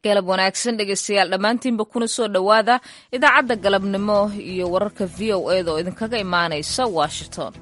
galab wanaagsan dhegeystayaal dhammaantiinba kuna soo dhowaada idaacadda galabnimo iyo wararka v o eda oo idinkaga imaanaysa washington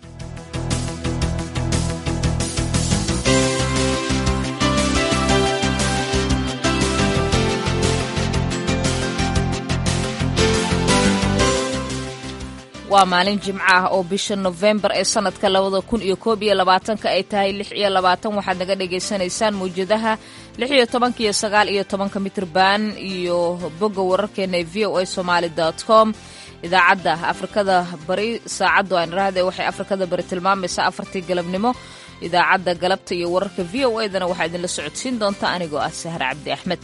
waa maalin jimco ah oo bisha nofembar ee sanadka labada kun iyo koob iyo labaatanka ay tahay lix iyo labaatan waxaad naga dhagaysanaysaan mawjadaha lix iyo tobanka iyo sagaal iyo tobanka mitrban iyo bogga wararkeena ee v o a somaali dot com idaacadda afrikada bari saacaddu aan irahde waxay afrikada bari tilmaamaysaa afartii galabnimo idaacadda galabta iyo wararka v o edana waxaa idinla socodsiin doonta anigoo ah sahre cabdi axmed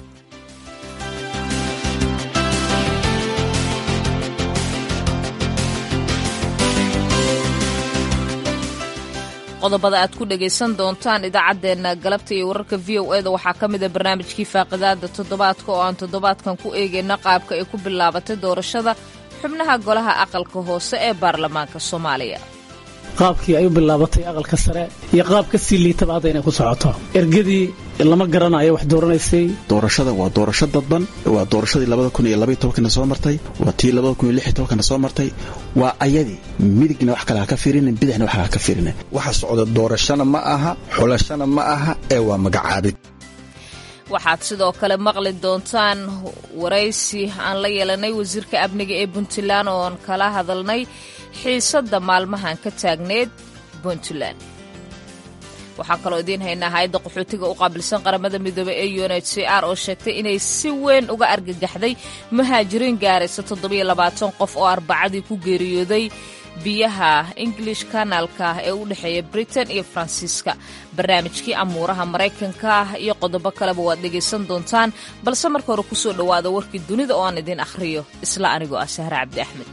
qodobada aad ku dhagaysan doontaan idaacaddeenna galabta iyo wararka v o eda waxaa ka mida barnaamijkii faaqidaada toddobaadka oo aan toddobaadkan ku eegayna qaabka ay ku bilaabatay doorashada xubnaha golaha aqalka hoose ee baarlamaanka soomaaliya qaabkii ay u bilaabatay aqalka sare iyo qaab ka sii liitaba hadda inay ku socoto ergadii lama garanayo wax dooranaysay doorashada waa doorasho dadban waa doorashadii labada kun iyo labaiy tobankana soo martay waa tii labada kun iyo lix iyo tobankana soo martay waa ayadii midigna wax kale ha ka fiirinin bidixna wax ha ka fiirinin waxa socda doorashana ma aha xulashana ma aha ee waa magacaabid waxaad sidoo kale maqli doontaan waraysi aan la yeelanay wasiirka amniga ee puntland ooan kala hadalnay xiisadda maalmahan ka taagneed puntland waxaan kaloo idiin haynaa hay-adda qaxootiga u qaabilsan qaramada midoobey ee u n h c r oo sheegtay inay si weyn uga argagaxday muhaajiriin gaaraysa toddobiyo labaatan qof oo arbacadii ku geeriyooday biyaha english kanaalka ee u dhexeeya britain iyo faransiiska barnaamijkii amuuraha maraykanka iyo qodobo kaleba waad dhegaysan doontaan balse marka hore kusoo dhowaada warkii dunida oo aan idiin akhriyo isla anigoo ah sahre cabdi axmed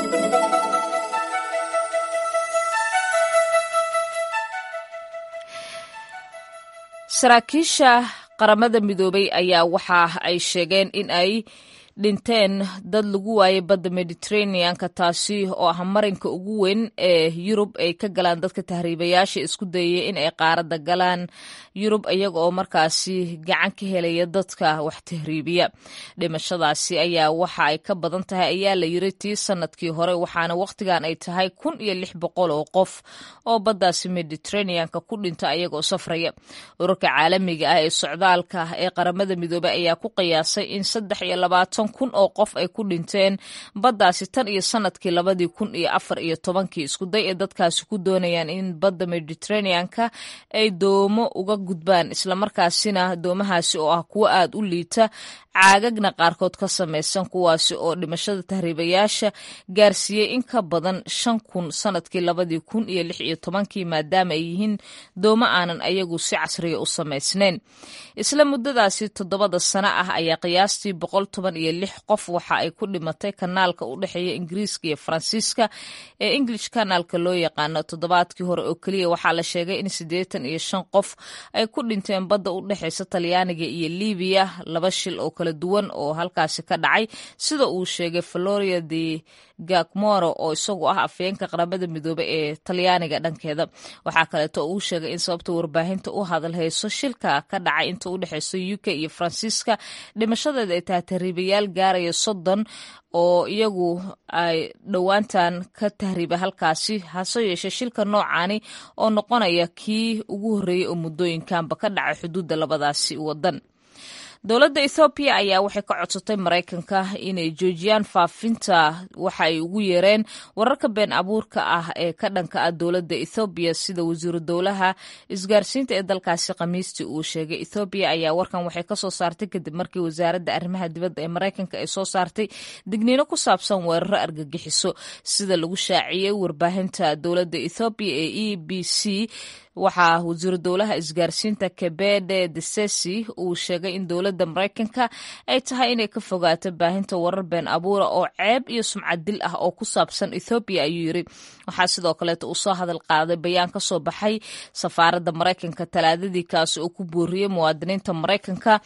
saraakiisha qaramada midoobay ayaa waxa ay sheegeen in ay dhinteen dad lagu waayay badda mediterraneanka taasi oo ah marinka ugu weyn ee yurub ay ka galaan dadka tahriibayaasha isku dayaya in ay qaaradda galaan yurub iyaga oo markaasi gacan ka helaya dadka wax tahriibiya dhimashadaasi ayaa waxa ay ka badan tahay ayaa la yiri tii sanadkii hore waxaana wakhtigan ay tahay kun iyo lix boqol oo qof oo baddaasi mediterraneanka ku dhinta ayagaoo safraya ururka caalamiga ah ee socdaalka ee qaramada midoobey ayaa ku qiyaasay in saddex iyo labaatan kun oo qof ay ku dhinteen baddaasi tan iyo sanadkii labadii kun iyo afar iyo tobankii iskuday ee dadkaasi ku doonayaan in badda mediterraneanka ay doomo uga gudbaan islamarkaasina doomahaasi oo ah kuwo aad u liita caagagna qaarkood ka samaysan kuwaasi oo dhimashada tahriibayaasha gaarsiiyey in ka badan shan kun sanadkii labadii kun iyo lix iyo tobankii maadaama ay yihiin doomo aanan ayagu si casriya u samaysnayn isla muddadaasi toddobada sano ah ayaa qiyaastii boqol toban iyo lix qof waxa ay ku dhimatay kanaalka u dhexeeya ingiriiska iyo faransiiska ee english kanaalka loo yaqaano toddobaadkii hore oo keliya waxaa la sheegay in siddeetan iyo shan qof ay ku dhinteen badda u dhexeysa talyaaniga iyo libiya laba shil oo kala duwan oo halkaasi ka dhacay sida uu sheegay valoria de gakmoro oo isagu ah afyeenka qaramada midoobe ee talyaaniga dhankeeda waxaa kaleeto uu sheegay in sababta warbaahinta u hadal hayso shilka ka dhacay inta u dhexeyso u k iyo faransiiska dhimashadeeda ay tahay tahriibayaal gaaraya soddon oo iyagu ay dhowaantan ka tahriiba halkaasi hase yeeshee shilka noocaani oo noqonaya kii ugu horreeyey oo muddooyinkanba ka dhacay xuduudda labadaasi waddan dowladda ethoobiya ayaa waxay ka codsatay maraykanka inay joojiyaan faafinta waxa ay ugu yeereen wararka been abuurka ah ee ka dhanka ah dowladda ethoobiya sida wasiiru dowlaha isgaarsiinta ee dalkaasi khamiistii uu sheegay ethoobiya ayaa warkan waxay kasoo saartay kadib markii wasaaradda arrimaha dibadda ee maraykanka ay soo saartay digniino ku saabsan weeraro argagixiso sida lagu shaaciyey warbaahinta dowladda ethoobiya ee e b c waxaa wasiiru dowlaha isgaarsiinta kebede desesi uu sheegay in dowladda maraykanka ay tahay inay ka fogaato baahinta warar been abuura oo ceeb iyo sumcad dil ah oo ku saabsan ethoobiya ayuu yiri waxaa sidoo kaleeta uu soo hadal qaaday bayaan ka soo baxay safaaradda maraykanka talaadadii kaasi oo ku booriyey muwaadiniinta maraykanka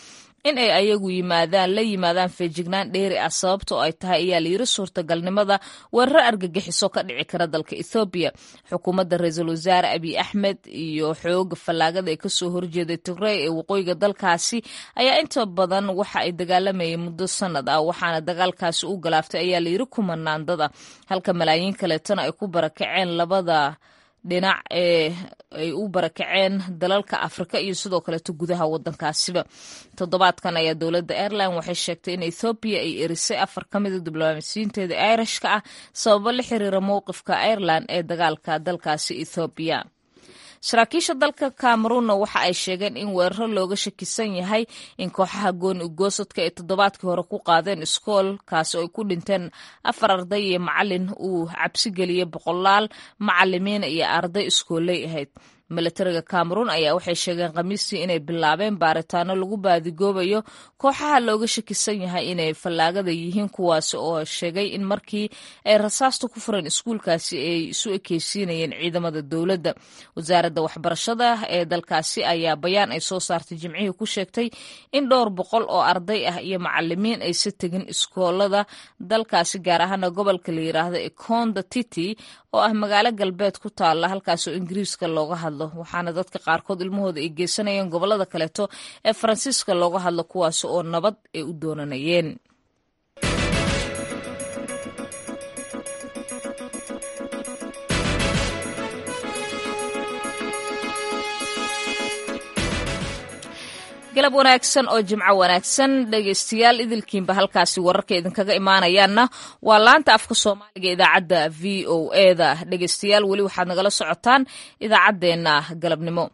in ay ayagu yimaadaan la yimaadaan feejignaan dheeri ah sababtoo ay tahay ayaa layiri suurtagalnimada weeraro argagixiso ka dhici kara dalka ethoobiya xukuumadda ra-iisul wasaare abiy axmed iyo xooga fallaagada ee kasoo horjeeday tigrey ee waqooyiga dalkaasi ayaa inta badan waxa ay dagaalamayeen muddo sanad ah waxaana dagaalkaasi u galaaftay ayaa layiri kumanaandada halka malaayiin kaleetana ay ku barakaceen labada dhinac ee ay u barakaceen dalalka afrika iyo sidoo kaleeto gudaha wadankaasiba toddobaadkan ayaa dowladda airline waxay sheegtay in ethoobiya ay erisay afar ka mida diblomaasiyiinteeda irishka ah sababo la xiriira mowqifka ireland ee dagaalka dalkaasi ethoobiya saraakiisha dalka cameruunna waxa ay sheegeen in weeraro looga shakisan yahay in kooxaha gooni ugoosadka ay toddobaadkii hore ku qaadeen iskool kaasi oo ay ku dhinteen afar arday iyo macalin uu cabsi geliyey boqolaal macalimiin iyo arday iskooley ahayd milatariga cameruun ayaa waxay sheegeen khamiistii inay bilaabeen baaritaano lagu baadigoobayo kooxaha looga shakisan yahay inay fallaagada yihiin kuwaasi oo sheegay in markii ay rasaasta ku fureen iskuulkaasi ay isu ekeysiinayeen ciidamada dowladda wasaaradda waxbarashada ee dalkaasi ayaa bayaan ay soo saartay jimcihii ku sheegtay in dhowr boqol oo arday ah iyo macalimiin aysa tegin iskoolada dalkaasi gaar ahaana gobolka la yiraahdo econda titi oo ah magaalo galbeed ku taalla halkaas oo ingiriiska looga hadlo waxaana dadka qaarkood ilmahooda ay geysanayeen gobolada kaleeto ee faransiiska looga hadlo kuwaasi oo nabad ay u doonanayeen galab wanaagsan oo jimco wanaagsan dhegeystayaal idilkiinba halkaasi wararka idinkaga imaanayaanna waa laanta afka soomaaliga idaacadda v o eda dhegeystayaal weli waxaad nagala socotaan idaacaddeenna galabnimo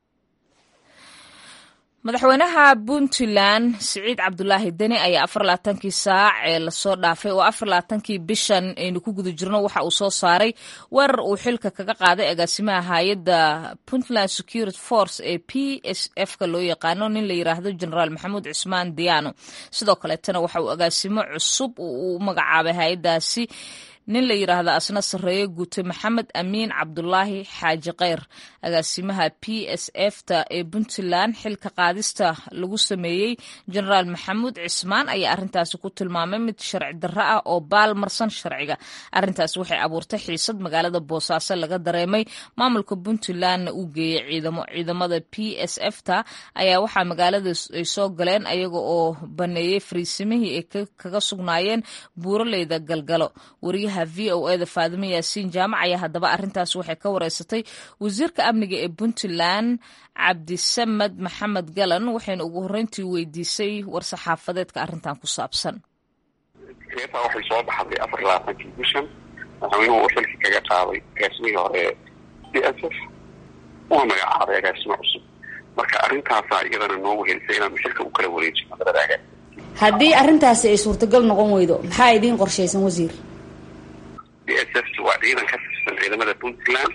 madaxweynaha puntland siciid cabdulaahi deni ayaa afar labaatankii saac ee lasoo dhaafay oo afar labaatankii bishan aynu ku guda jirno waxa uu soo saaray weerar uu xilka kaga qaaday agaasimaha hay-adda puntland security force ee p s f ka loo yaqaano nin la yiraahdo generaal maxamuud cismaan diyaano sidoo kaleetana waxa uu agaasimo cusub u magacaabay hay-addaasi nin la yiraahdo asna sarreeye guute maxamed amiin cabdulaahi xaaji kheyr agaasimaha p s f ta ee puntland xilka qaadista lagu sameeyey generaal maxamuud cismaan ayaa arrintaasi ku tilmaamay mid sharci darro ah oo baalmarsan sharciga arrintaasi waxay abuurtay xiisad magaalada boosaaso laga dareemay maamulka puntlandna uu geeyey ciidamo ciidamada p s f ta ayaa waxaa magaalada ay soo galeen ayaga oo baneeyey fariisimihii ay kaga sugnaayeen buuraleyda galgalo v o eda faadimo yaasiin jaamac ayaa haddaba arrintaas waxay ka wareysatay wasiirka amniga ee puntland cabdisamed maxamed galan waxayna ugu horreyntii weydiisay war-saxaafadeedka arrintan ku saabsan eetaa waxay soo baxday afar labaatankii bishan madaxweynuhu uu xilki kaga qaaday agaasimihii hore d s f una magacaabay agaasimo cusub marka arrintaasaa iyadana noogu helisay inaanu xilka u kala wareejino labada agaas haddii arrintaasi ay suurtagal noqon weydo maxaa idiin qorshaysan wasiir d s f waa ciidan ka tirsan ciidamada puntland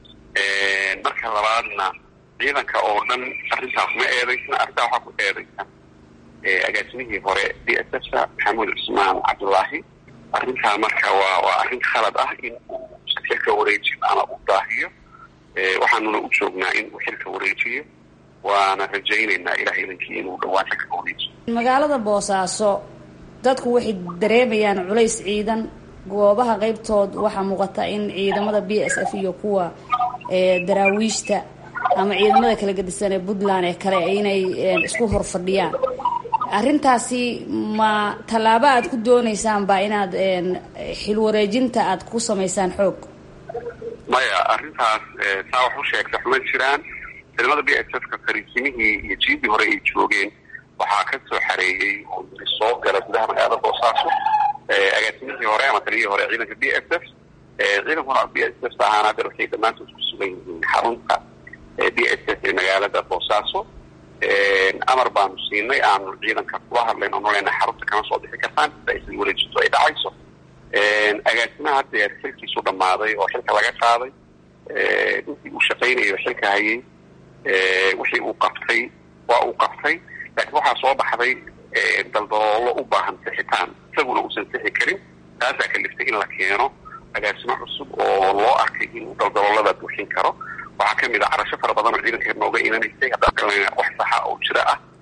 marka labaadna ciidanka oo dhan arrintaas ma eedaysna arrintaa waxaa ku eedaysan agaasimihii hore d s f ta maxamuud cusmaan cabdulaahi arrintaa marka waa waa arrin khalad ah in uu xilka wareejiyo ama uu daahiyo waxaanuna u joognaa in uu xilka wareejiyo waana rajaynaynaa ilaah idankii inuu dhawaan xilka wareejiyo magaalada boosaaso dadku waxay dareemayaan culays ciidan goobaha qeybtood waxaa muuqata in ciidamada b s f iyo kuwa daraawiishta ama ciidamada kala gedisan ee puntland ee kale inay isku hor fadhiyaan arrintaasi ma tallaabo aad ku doonaysaanba inaad xil wareejinta aad ku samaysaan xoog maya arrintaas saa wax u sheegta xuma jiraan ciidamada b s f ka fariisimihii iyo jiidii hore ay joogeen waxaa ka soo xareeyey oo yiri soo gala gudaha magaalada boosaaso agaasimihii hore ama taliyihii hore ciidanka b s f ciidankuna b s f ahaan hadda waxay dhammaantood ku sugan yihiin xarunta b s f ee magaalada boosaaso amar baanu siinay aanu ciidanka kula hadlayn oonu leenahay xarunta kama soo bixi kartaan sida isla wareejintu ay dhacayso agaasimaha haddeer xilkiisu dhammaaday oo xilka laga qaaday intii uu shaqaynayo xilka hayay wixii uu qabtay waa uu qabtay laakiin waxaa soo baxday daldaloolo u baahan sixitaan isaguna uusan sixi karin taasaa kaliftay in la keeno agaasimo cusub oo loo arkay inuu daldaloolada buuxin karo waxaa kamid a carasho fara badan oo ciidanka nooga imanaysay haddaan wax saxa oo jira ah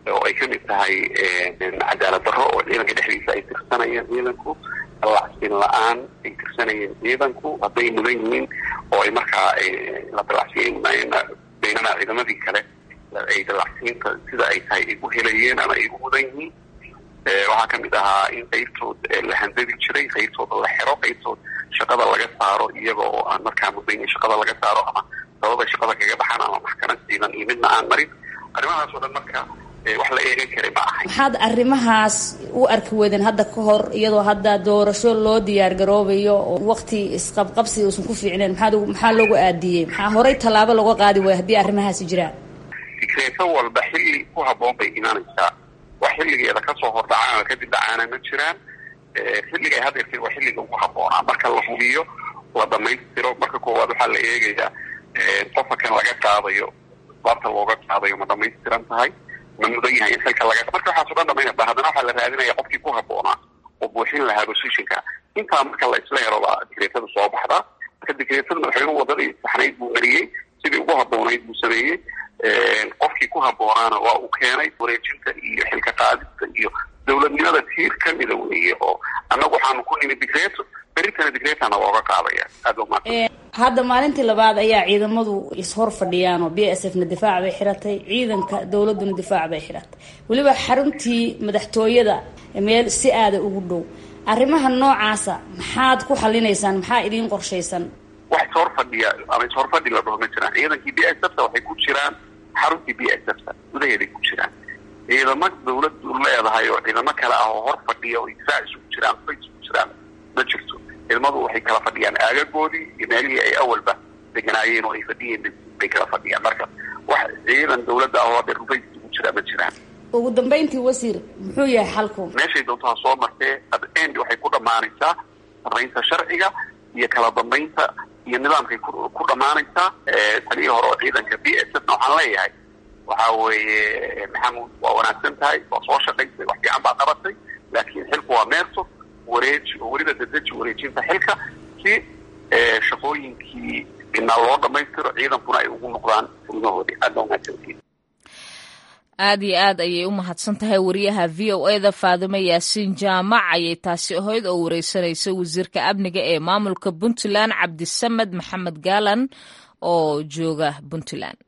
oo ay kamid tahay cadaalad darro oo ciidanka dhexdiisa ay tirsanayeen ciidanku dallacsiin la-aan ay tirsanayeen ciidanku hadday mudan yihiin oo ay markaa la dallacsiin baynana ciidamadii kale ay dallacsiinta sida ay tahay ay u helayeen ama ay u mudan yihiin waxaa kamid ahaa in qaybtood la handadi jiray qaybtooda la xero qaybtood shaqada laga saaro iyaga oo aan markaa mudayn shaqada laga saaro ama sababay shaqada kaga baxaan ama maxkamad ciidan iyo midna aan marin arrimahaas oo dhan marka wax la eegan karay ma ahay maxaad arrimahaas u arki weydeen hadda ka hor iyadoo hadda doorasho loo diyaar garoobayo oo waqti isqabqabsi uusan ku fiicneen maxaad maxaa loogu aadiyey maxaa horey tallaabo looga qaadi waaya haddii arrimahaasi jiraan fikreeto walba xilli ku habboon bay imaanaysaa wax xilligeeda kasoo hordhacaan ama kadib dhacaana ma jiraan xilliga ay hadeertay waa xilliga ugu habboonaa marka la hubiyo la dhamaystiro marka koowaad waxaa la eegayaa qofka kan laga qaadayo baabta looga qaadayo ma dhamaystiran tahay ma mudan yahay in xilka laga marka waxaaso dhan dhamaynaba haddana waxaa la raadinaya qofkii ku habboonaa oo buuxin lahaa positionka intaa marka la isla helo baa dikreetada soo baxdaa marka dikreetada madaxweynuhu wadadii saxnayd buu mariyey sidii ugu habboonayd buu sameeyey qofkii ku habboonaana waa uu keenay wareejinta iyo xilka qaadista iyo dowladnimada tiir kamida weeye oo annagu waxaanu ku nimi dikreeto beritana dikreetana looga qaadaya aada uma hadda maalintii labaad ayaa ciidamadu ishor fadhiyaan oo b s f na difaac bay xiratay ciidanka dowladuna difaac bay xiratay weliba xaruntii madaxtooyada meel si aada ugu dhow arrimaha noocaasa maxaad ku xalinaysaan maxaa idiin qorshaysan wax ishor fadhiya ama ishor fadhi la dhaho ma jiraan ciidankii b s f ta waxay ku jiraan xaruntii b s f ta gudaheeday ku jiraan ciidamo dawladdu leedahay oo ciidamo kale ah oo hor fadhiya oo difaac isugu jiraan fa isugu jiraan ma jirto ciidamadu waxay kala fadhiyaan aagagoodii iyo meelihii ay awalba deganaayeen oo ay fadhiyeen bay kala fadhiyaan marka wax ciidan dawladda ah oo hadee rufay isugu jiraa ma jiraan ugu dambayntii wasiir muxuu yahay xalku meeshay doonto ha soo martee end waxay ku dhammaanaysaa saraynta sharciga iyo kala dambaynta iyo nidaamkay ku dhammaanaysaa taliyii hore oo ciidanka b s f na waxaan leeyahay waxa weeye maxamuud waa wanaagsan tahay waa soo shaqaysay wax fiican baa qabatay laakiin xilku waa meerto wareeji oo weliba dadeji wareejinta xilka si shaqooyinkii inaa loo dhamaystiro ciidankuna ay ugu noqdaan furmahoodii aada wanaagsantiin aad iyo aad ayay u mahadsan tahay wariyaha v o e da faadime yaasiin jaamac ayay taasi ahayd oo wareysanaysa wasiirka amniga ee maamulka puntland cabdisamed maxamed gaalan oo jooga puntland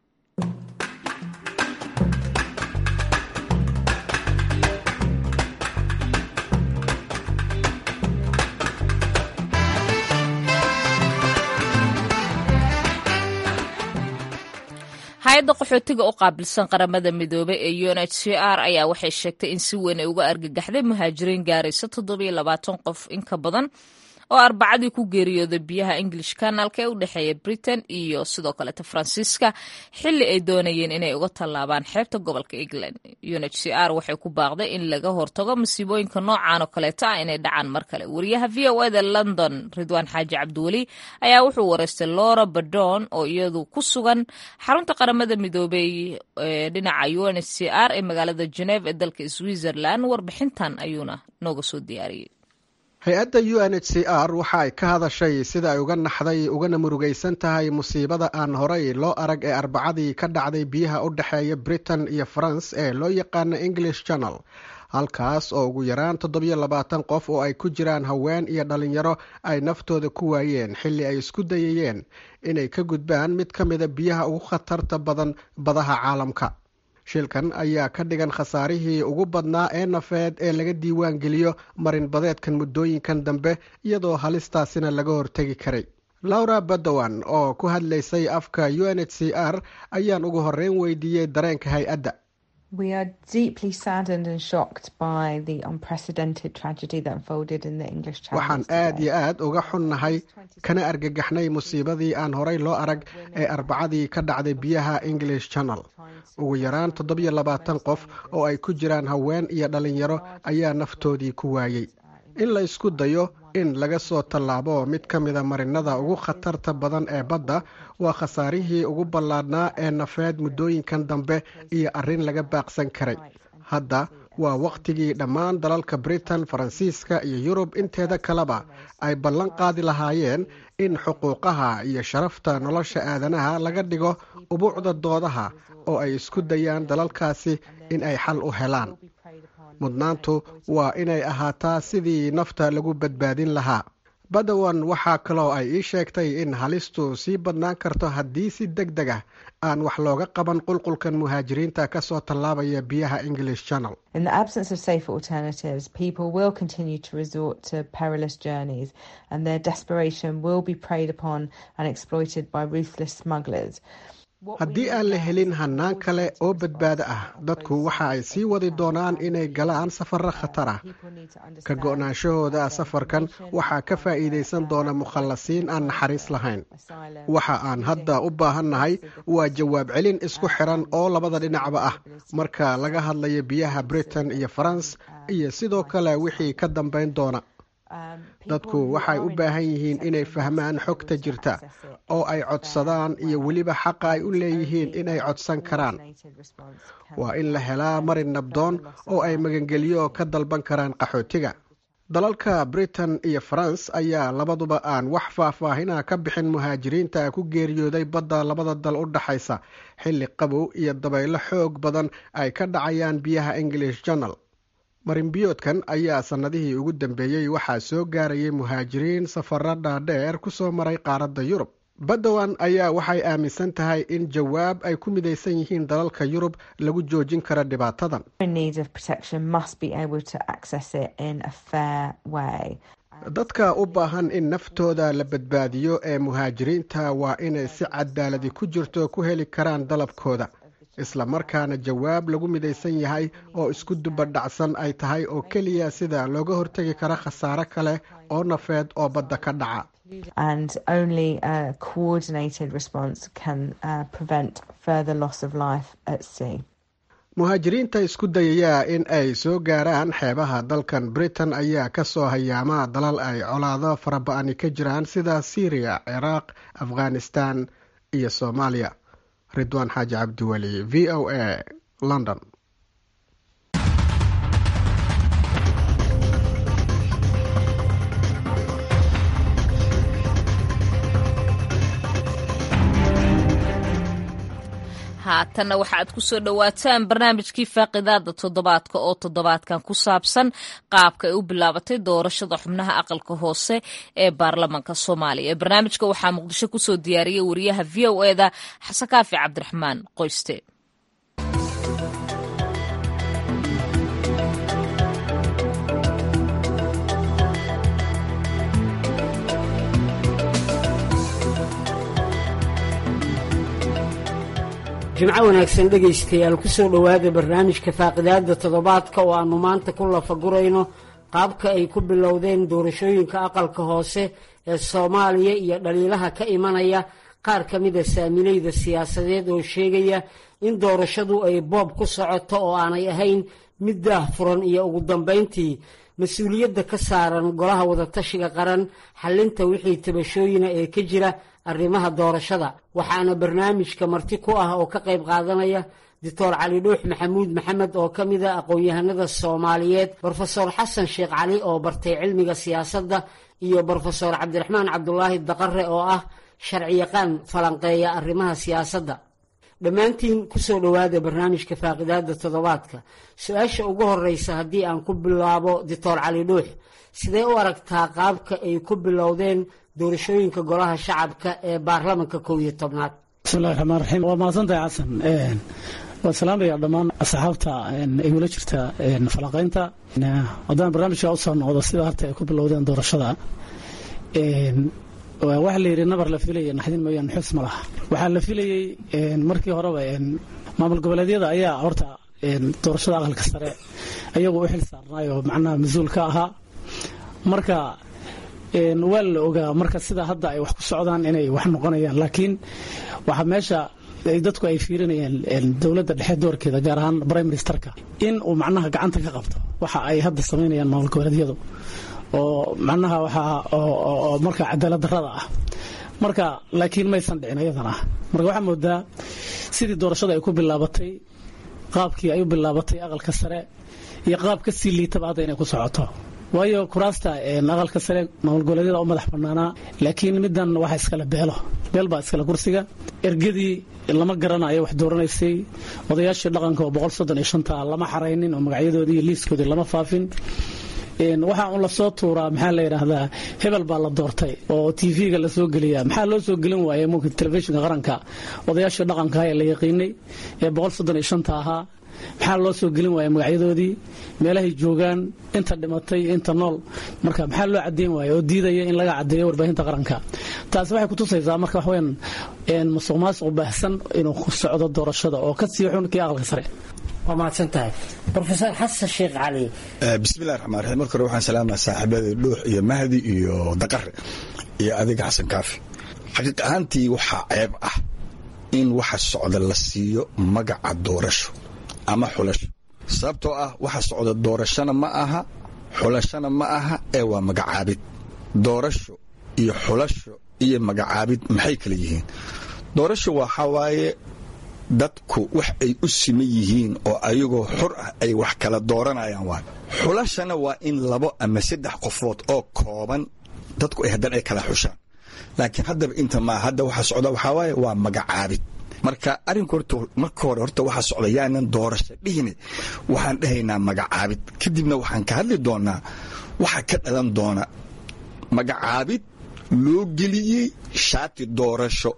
hay-adda qaxootiga u qaabilsan qaramada midoobey ee u n h c r ayaa waxay sheegtay in si weyn ay uga argagaxday muhaajiriin gaaraysa toddobiyo labaatan qof in ka badan oo arbacadii ku geeriyooday biyaha english kanaalka ee u dhexeeya britain iyo sidoo kaleeta faransiiska xili ay doonayeen inay uga tallaabaan xeebta gobolka england u n h c r waxay ku baaqday in laga hortago masiibooyinka noocan oo kaleeta ah inay dhacaan mar kale wariyaha v o eda london ridwaan xaaji cabdiweli ayaa wuxuu wareystay laura badon oo iyadu ku sugan xarunta qaramada midoobey ee dhinaca u n h c r ee magaalada geneve ee dalka switzerland warbixintan ayuuna nooga soo diyaariyey hay-adda u n h c r waxa ay ka hadashay sida ay uga naxday ugana murugaysan tahay musiibada aan horay loo arag ee arbacadii ka dhacday biyaha u dhexeeya britain iyo france ee loo yaqaana english channel halkaas oo ugu yaraan toddobiyo labaatan qof oo ay ku jiraan haween iyo dhalinyaro ay naftooda ku waayeen xilli ay isku dayayeen inay ka gudbaan mid ka mida biyaha ugu khatarta badan badaha caalamka shilkan ayaa ka dhigan khasaarihii ugu badnaa ee nafeed ee laga diiwaan geliyo marinbadeedkan muddooyinkan dambe iyadoo halistaasina laga hortegi karay laura badowan oo ku hadlaysay afka u n h c r ayaan ugu horeyn weydiiyey dareenka hay-adda waxaan aad iyo aad uga xunnahay kana argagaxnay musiibadii aan horay loo arag ee arbacadii ka dhacday biyaha english channel ugu yaraan toddobiyo labaatan qof oo ay ku jiraan haween iyo dhalinyaro ayaa naftoodii ku waayey in la isku dayo in laga soo tallaabo mid ka mida marinada ugu khatarta badan ee badda waa khasaarihii ugu ballaadhnaa ee nafeed muddooyinkan dambe iyo arrin laga baaqsan karay hadda waa wakhtigii dhammaan dalalka britain faransiiska iyo yurub inteeda kaleba ay ballan qaadi lahaayeen in xuquuqaha iyo sharafta nolosha aadanaha laga dhigo ubuucda doodaha oo ay isku dayaan dalalkaasi in ay xal u helaan mudnaantu waa inay ahaataa sidii nafta lagu badbaadin lahaa badawan waxaa kaloo ay ii sheegtay in halistu sii badnaan karto haddii si deg deg ah aan wax looga qaban qulqulkan muhaajiriinta ka soo tallaabaya biyaha english channel In the absence of safer alternatives, people will continue to resort to perilous journeys and their desperation will be preyed upon and exploited by ruthless smugglers. haddii aan la helin hannaan kale oo badbaado ah dadku waxa ay sii wadi doonaan inay galaan safarro khatar ah ka go'naanshahooda safarkan waxaa ka faa'iidaysan doona mukhallasiin aan naxariis lahayn waxa aan hadda u baahannahay waa jawaab celin isku xiran oo labada dhinacba ah marka laga hadlayo biyaha britain iyo faranse iyo sidoo kale wixii ka dambayn doona dadku waxay u baahan yihiin inay fahmaan xogta jirta oo ay codsadaan iyo weliba xaqa ay u leeyihiin inay codsan karaan waa in la helaa marin nabdoon oo ay magangelyo ka dalban karaan qaxootiga dalalka britain iyo faranse ayaa labaduba aan wax faahfaahina ka bixin muhaajiriinta ku geeriyooday badda labada dal u dhaxaysa xilli qabow iyo dabaylo xoog badan ay ka dhacayaan biyaha english journal marinbiyoodkan ayaa sannadihii ugu dambeeyey waxaa soo gaarayay muhaajiriin safaro dhaadheer ku soo maray qaaradda yurub badawan ayaa waxay aaminsan tahay in jawaab ay ku midaysan yihiin dalalka yurub lagu joojin karo dhibaatadan In need of protection must be able to access it in a fair way. dadka u baahan in naftooda la badbaadiyo ee muhaajiriinta waa inay si cadaaladi ku jirto ku heli karaan dalabkooda isla markaana jawaab lagu midaysan yahay oo isku dubadhacsan ay tahay oo keliya sida looga hortegi karo khasaare kale oo nafeed oo badda ka dhaca And only a coordinated response can uh, prevent further loss of life at sea. muhaajiriinta isku dayaya in ay soo gaaraan xeebaha dalkan britain ayaa ka soo hayaama dalal ay colaado faraba-ani ka jiraan sida syriya ciraaq afghanistan iyo soomaaliya ridwaan xaaji cabdiweli v o a london haatanna waxa aad ku soo dhowaataan barnaamijkii faaqidaada toddobaadka oo toddobaadkan ku saabsan qaabka ay u bilaabatay doorashada xubnaha aqalka hoose ee baarlamaanka soomaaliya barnaamijka waxaa muqdisho kusoo diyaariyey wariyaha v o eda xasan kaafi cabdiraxmaan qoyste jimco wanaagsan dhegaystayaal ku soo dhowaada barnaamijka faaqidaada toddobaadka oo aannu maanta ku lafagurayno qaabka ay ku bilowdeen doorashooyinka aqalka hoose ee soomaaliya iyo dhaliilaha ka imanaya qaar ka mida saamilayda siyaasadeed oo sheegaya in doorashadu ay boob ku socoto oo aanay ahayn mid daah furan iyo ugu dambayntii mas-uuliyadda ka saaran golaha wadatashiga qaran xallinta wixii tabashooyina ee ka jira arrimaha doorashada waxaana barnaamijka marti ku ah oo ka qayb qaadanaya doctor cali dhuux maxamuud maxamed oo ka mid a aqoon-yahanada soomaaliyeed brofesor xasan sheekh cali oo bartay cilmiga siyaasadda iyo brofesor cabdiraxmaan cabdulaahi daqare oo ah sharciyaqaan falanqeeya arrimaha siyaasadda dhammaantiin kusoo dhowaada barnaamijka faaqidaada toddobaadka su-aasha ugu horeysa haddii aan ku bilaabo doctor cali dhuux sidee u aragtaa qaabka ay ku bilowdeen doorashooyinka golaha shacabka ee baarlamanka kow iyo tobnaad bismillahi raxmaan raxiim waa mahadsantahay xasan waan salaamaya dhammaan asxaabta ay wala jirta falanqaynta haddaan barnaamijka usoo noqdo sida harta ay ku bilowdeen doorashada waxaa la yidhi nabar la filaya naxdin mooyaan xus ma laha waxaa la filayey markii horeba maamul goboleedyada ayaa horta doorashada aqalka sare ayagu u xil saarnaayoo macnaha mas-uul ka ahaa marka waa la ogaa marka sida hadda ay wax ku socdaan inay wax noqonayaan laakiin waxaa meesha dadku ay fiirinayaan dowladda dhexe doorkeeda gaar ahaan prime ministerka in uu macnaha gacanta ka qabto waxa ay hadda samaynayaan maamul goboleedyadu oo macnaha waxaa oo marka cadaalad darrada ah marka laakiin maysan dhicin iyadana marka waxaa moodaa sidii doorashada ay ku bilaabatay qaabkii ay u bilaabatay aqalka sare iyo qaab ka sii liitaba hadda inay ku socoto waayo kuraasta aqalka sare maamul goboleedyada u madax banaanaa laakiin middan waxa iskale beelo beel baa iskale kursiga ergadii lama garanayo wax dooranaysay odayaashii dhaqanka oo boqol soddon iyo shanta lama xaraynin oo magacyadoodii iyo liiskoodii lama faafin waxaa un lasoo tuuraa maxaa la yidhaahdaa hebel baa la doortay oo tv-ga lasoo geliya maxaa loo soo gelin waaya mumka telefishinka qaranka odayaashii dhaqanka ee la yaqiinay ee boqol soddon iyo shanta ahaa maxaa loo soo gelin waaya magacyadoodii meelahay joogaan inta dhimatay inta nool marka maxaa loo cadeyn waaya oo diidaya in laga cadeeyo warbaahinta qaranka taasi waxay kutusaysaa marka waxweyaan musuq maasuq baahsan inuu ku socdo doorashada oo ka sii xun kii aqalka sare waa mahadsan tahay rofeor xasan sheekh cali bismillahi raxmaan raxiim marka hore waxaan salaamaya saaxiibadii dhuux iyo mahdi iyo daqare iyo adiga xasan kaafi xaqiiq ahaantii waxaa ceeb ah in waxa socda la siiyo magaca doorasho ama xulasho sababtoo ah waxa socda doorashona ma aha xulashona ma aha ee waa magacaabid doorasho iyo xulasho iyo magacaabid maxay kala yihiin doorasho waxaa waaye dadku wax ay u siman yihiin oo ayagoo xur ah ay wax kala dooranayaan waay xulashana waa in labo ama saddex qofood oo kooban dadku ay haddana ay kala xushaan laakiin haddaba inta maa hadda waxa socda waxaa waaye waa magacaabid marka arrinku horta marka hore horta waxa socda yaanan doorasho dhihine waxaan dhahaynaa magacaabid kadibna waxaan ka hadli doonaa waxa ka dhalan doona magacaabid loo geliyey shaati doorasho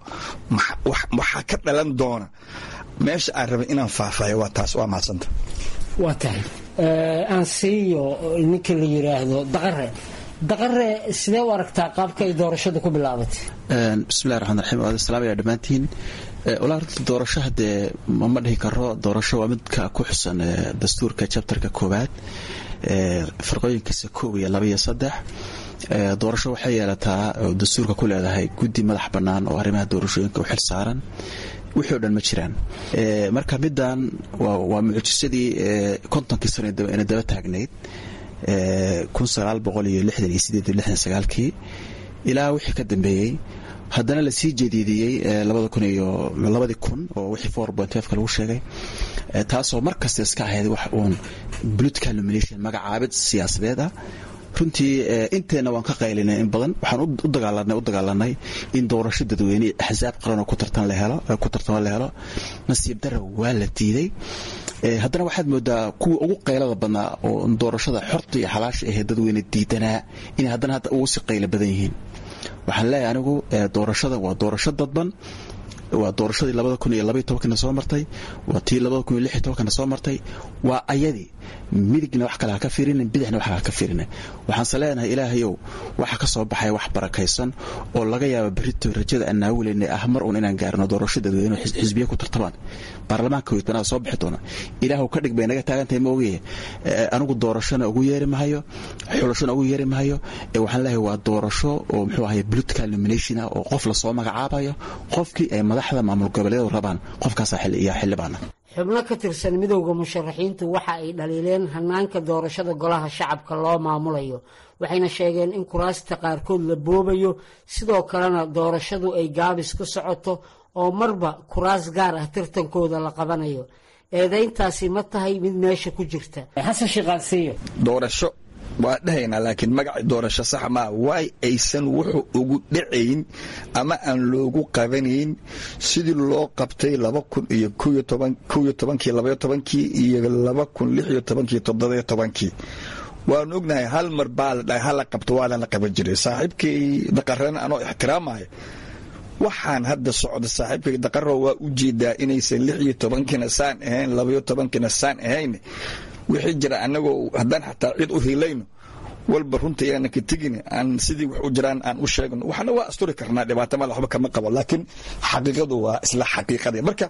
waxaa ka dhalan doona meesha aan rabay inaan faahfaahiyo waa taas waa mahadsanta waa tahay aan siiyo ninka la yidhaahdo daqare daqare sidee u aragtaa qaabka ay doorashada ku bilaabatay bismillahi raxmaan raxiim waad salaamaya dhammaantiin walaa horta doorasho haddee ma dhihi karo doorasho waa midka ku xusan dastuurka jabtarka koowaad farqooyinkiisa koob iyo laba iyo saddex doorasho waxay yeelataa oo dastuurka ku leedahay guddi madax bannaan oo arrimaha doorashooyinka u xil saaran wixii o dhan ma jiraan marka middan waa mucjisadii kontonkii sano ina daba taagnayd kun sagaal boqol iyo lixdan iyo sideed iyo lixdan sagaalkii ilaa wixii ka dambeeyey haddana lasii jadiidiyey labada kun iyo labadii kun oo wixii four point fiveka lagu sheegay taasoo mar kasta iska ahayd wax uun political nomination magacaabid siyaasadeed ah runtii inteenna waan ka qaylinay in badan waxaan u dagaalanay u dagaalanay in doorasho dadweyne axsaab qaranoo ku tartan la helo ku tartamo la helo nasiib dara waa la diiday haddana waxaad moodaa kuwa ugu qaylada badnaa oo doorashada xorta iyo xalaasha ahee dadweyne diidanaa inay haddana hadda ugu si qaylo badan yihiin waxaan leeyahay anigu doorashada waa doorasho dadban waa doorashadii labada kun iyo labaiy tobankana soo martay waa tii labada kun iyo lix iyo tobankana soo martay waa ayadii midigna wax kale ha ka fiirinin bidixna wax ha ka fiirinin waxaanse leenahay ilaahayow waxa ka soo baxay wax barakaysan oo laga yaaba berito rajada aan naawileyna ah mar uun inaan gaarno doorasho dadweyne xisbiya ku tartamaan baarlamaanka weytbanada soo bixi doona ilaahw ka dhig bay naga taagantahay ma ogaye anigu doorashona ugu yeeri mahayo xulashona ugu yeeri mahayo waxaan leeyahay waa doorasho oo muxuu ahay political nomination ah oo qof lasoo magacaabayo qofkii ay madaxda maamul goboleedu rabaan qofkaasa iyo xildhibaana xubno ka tirsan midowda musharaxiintu waxa ay dhaliileen hanaanka doorashada golaha shacabka loo maamulayo waxayna sheegeen in kuraasta qaarkood la boobayo sidoo kalena doorashadu ay gaabis ku socoto oo marba kuraas gaar ah tartankooda la qabanayo eedayntaasi ma tahay mid meesha ku jirta xasan shiqaansiiyo doorasho waa dhahaynaa laakiin magaci doorasho sax maa waay aysan wuxuu ugu dhacayn ama aan loogu qabanayn sidii loo qabtay laba kun iyo koyo tobankii labayo tobankii iyo laba kun lix iyo tobankii toddobayo tobankii waanu ognahay hal mar baa la dhahay hala qabto waa lana qaban jiray saaxiibkay daqarana anoo ixtiraamaya waxaan hadda socda saaxiibkay daqaro waa u jeedaa inaysan lix iyo tobankiina saan ahayn labayo tobankiina saan ahayn wixii jira anagoo haddaan xataa cid u hilayno walba runta yaana ka tegin aan sidii wax u jiraan aan u sheegno waxna waa asturi karnaa dhibaato male waxba kama qabo laakiin xaqiiqadu waa isla xaqiiqadii marka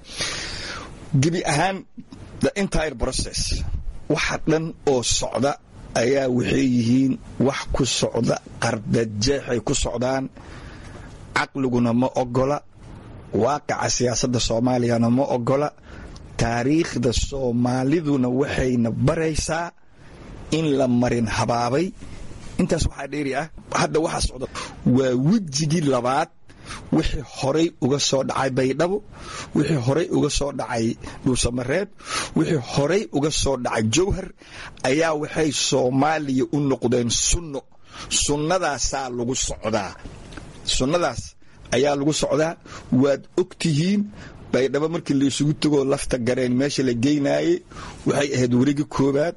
gebi ahaan the entire process waxa dhan oo socda ayaa waxay yihiin wax ku socda qardajeexay ku socdaan caqliguna ma ogola waaqaca siyaasadda soomaaliyana ma ogola taariikhda soomaaliduna waxayna baraysaa in la marin habaabay intaas waxaa dheeri ah hadda waxaa socda waa wejigii labaad wixii horay uga soo dhacay baydhabo wixii horay uga soo dhacay dhuusamareeb wixii horay uga soo dhacay jowhar ayaa waxay soomaaliya u noqdeen sunno sunnadaasaa lagu socdaa sunnadaas ayaa lagu socdaa waad og tihiin baydhabo markii laysugu tegoo lafta gareen meesha la geynaayey waxay ahayd weriga koobaad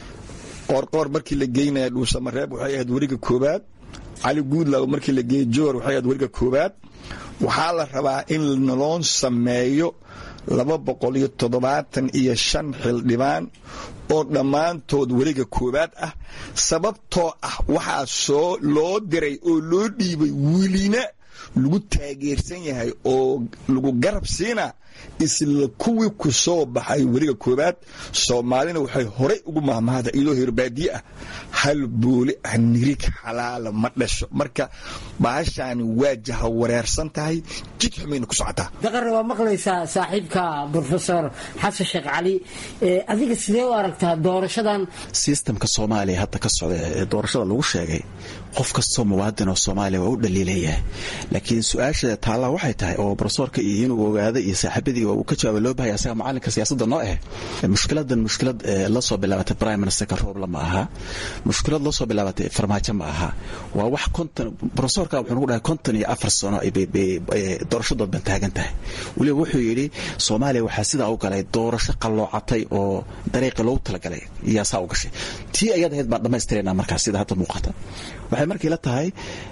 qoorqoor markii la geynaya dhuusamareeb waxay ahayd weriga koobaad cali guudlaw markii la geeyey jowhar waxay ahayd weriga koobaad waxaa la rabaa in naloo sameeyo laba boqol iyo toddobaatan iyo shan xildhibaan oo dhammaantood weriga koowaad ah sababtoo ah waxaa soo loo diray oo loo dhiibay welina lagu taageersan yahay oo lagu garab siina isla kuwii ku soo baxay weriga koowaad soomaalina waxay horay ugu mahmahda iyadoo hirbaadiye ah hal booli ah nirig xalaala ma dhasho marka bahashaani waa jaha wareersan tahay jid xumayna ku socotaa daqarna waa maqlaysaa saaxiibka brofesor xasan sheekh cali adiga sidee u aragtaa doorashadan sistamka soomaaliya hadda ka socda ee doorashada lagu sheegay qof kastoo muwaadin oo soomaaliya waa u dhaliilayahay laakiin su-aasha taallaa waxay tahay oo brofesorka iyo inuu ogaada iyo saaxiibadii uu ka jawaaba loo bahaya asaga macalinka siyaasadda noo ah mushkiladan mushkilad la soo bilaabatay prime ministerka roobla ma aha mushkilad la soo bilaabatay farmaajo ma aha waa wax konton brofesorka wuxuu nagu dhahay konton iyo afar sano doorashadood ban taagan tahay weliba wuxuu yidhi soomaaliya waxaa sidaa u galay doorasho qalloocatay oo dariiqi loogu talagalay iyaa saa u gashay tii ayad ahayd baan dhammaystirayna markaas sida hadda muuqata waxay markii la tahay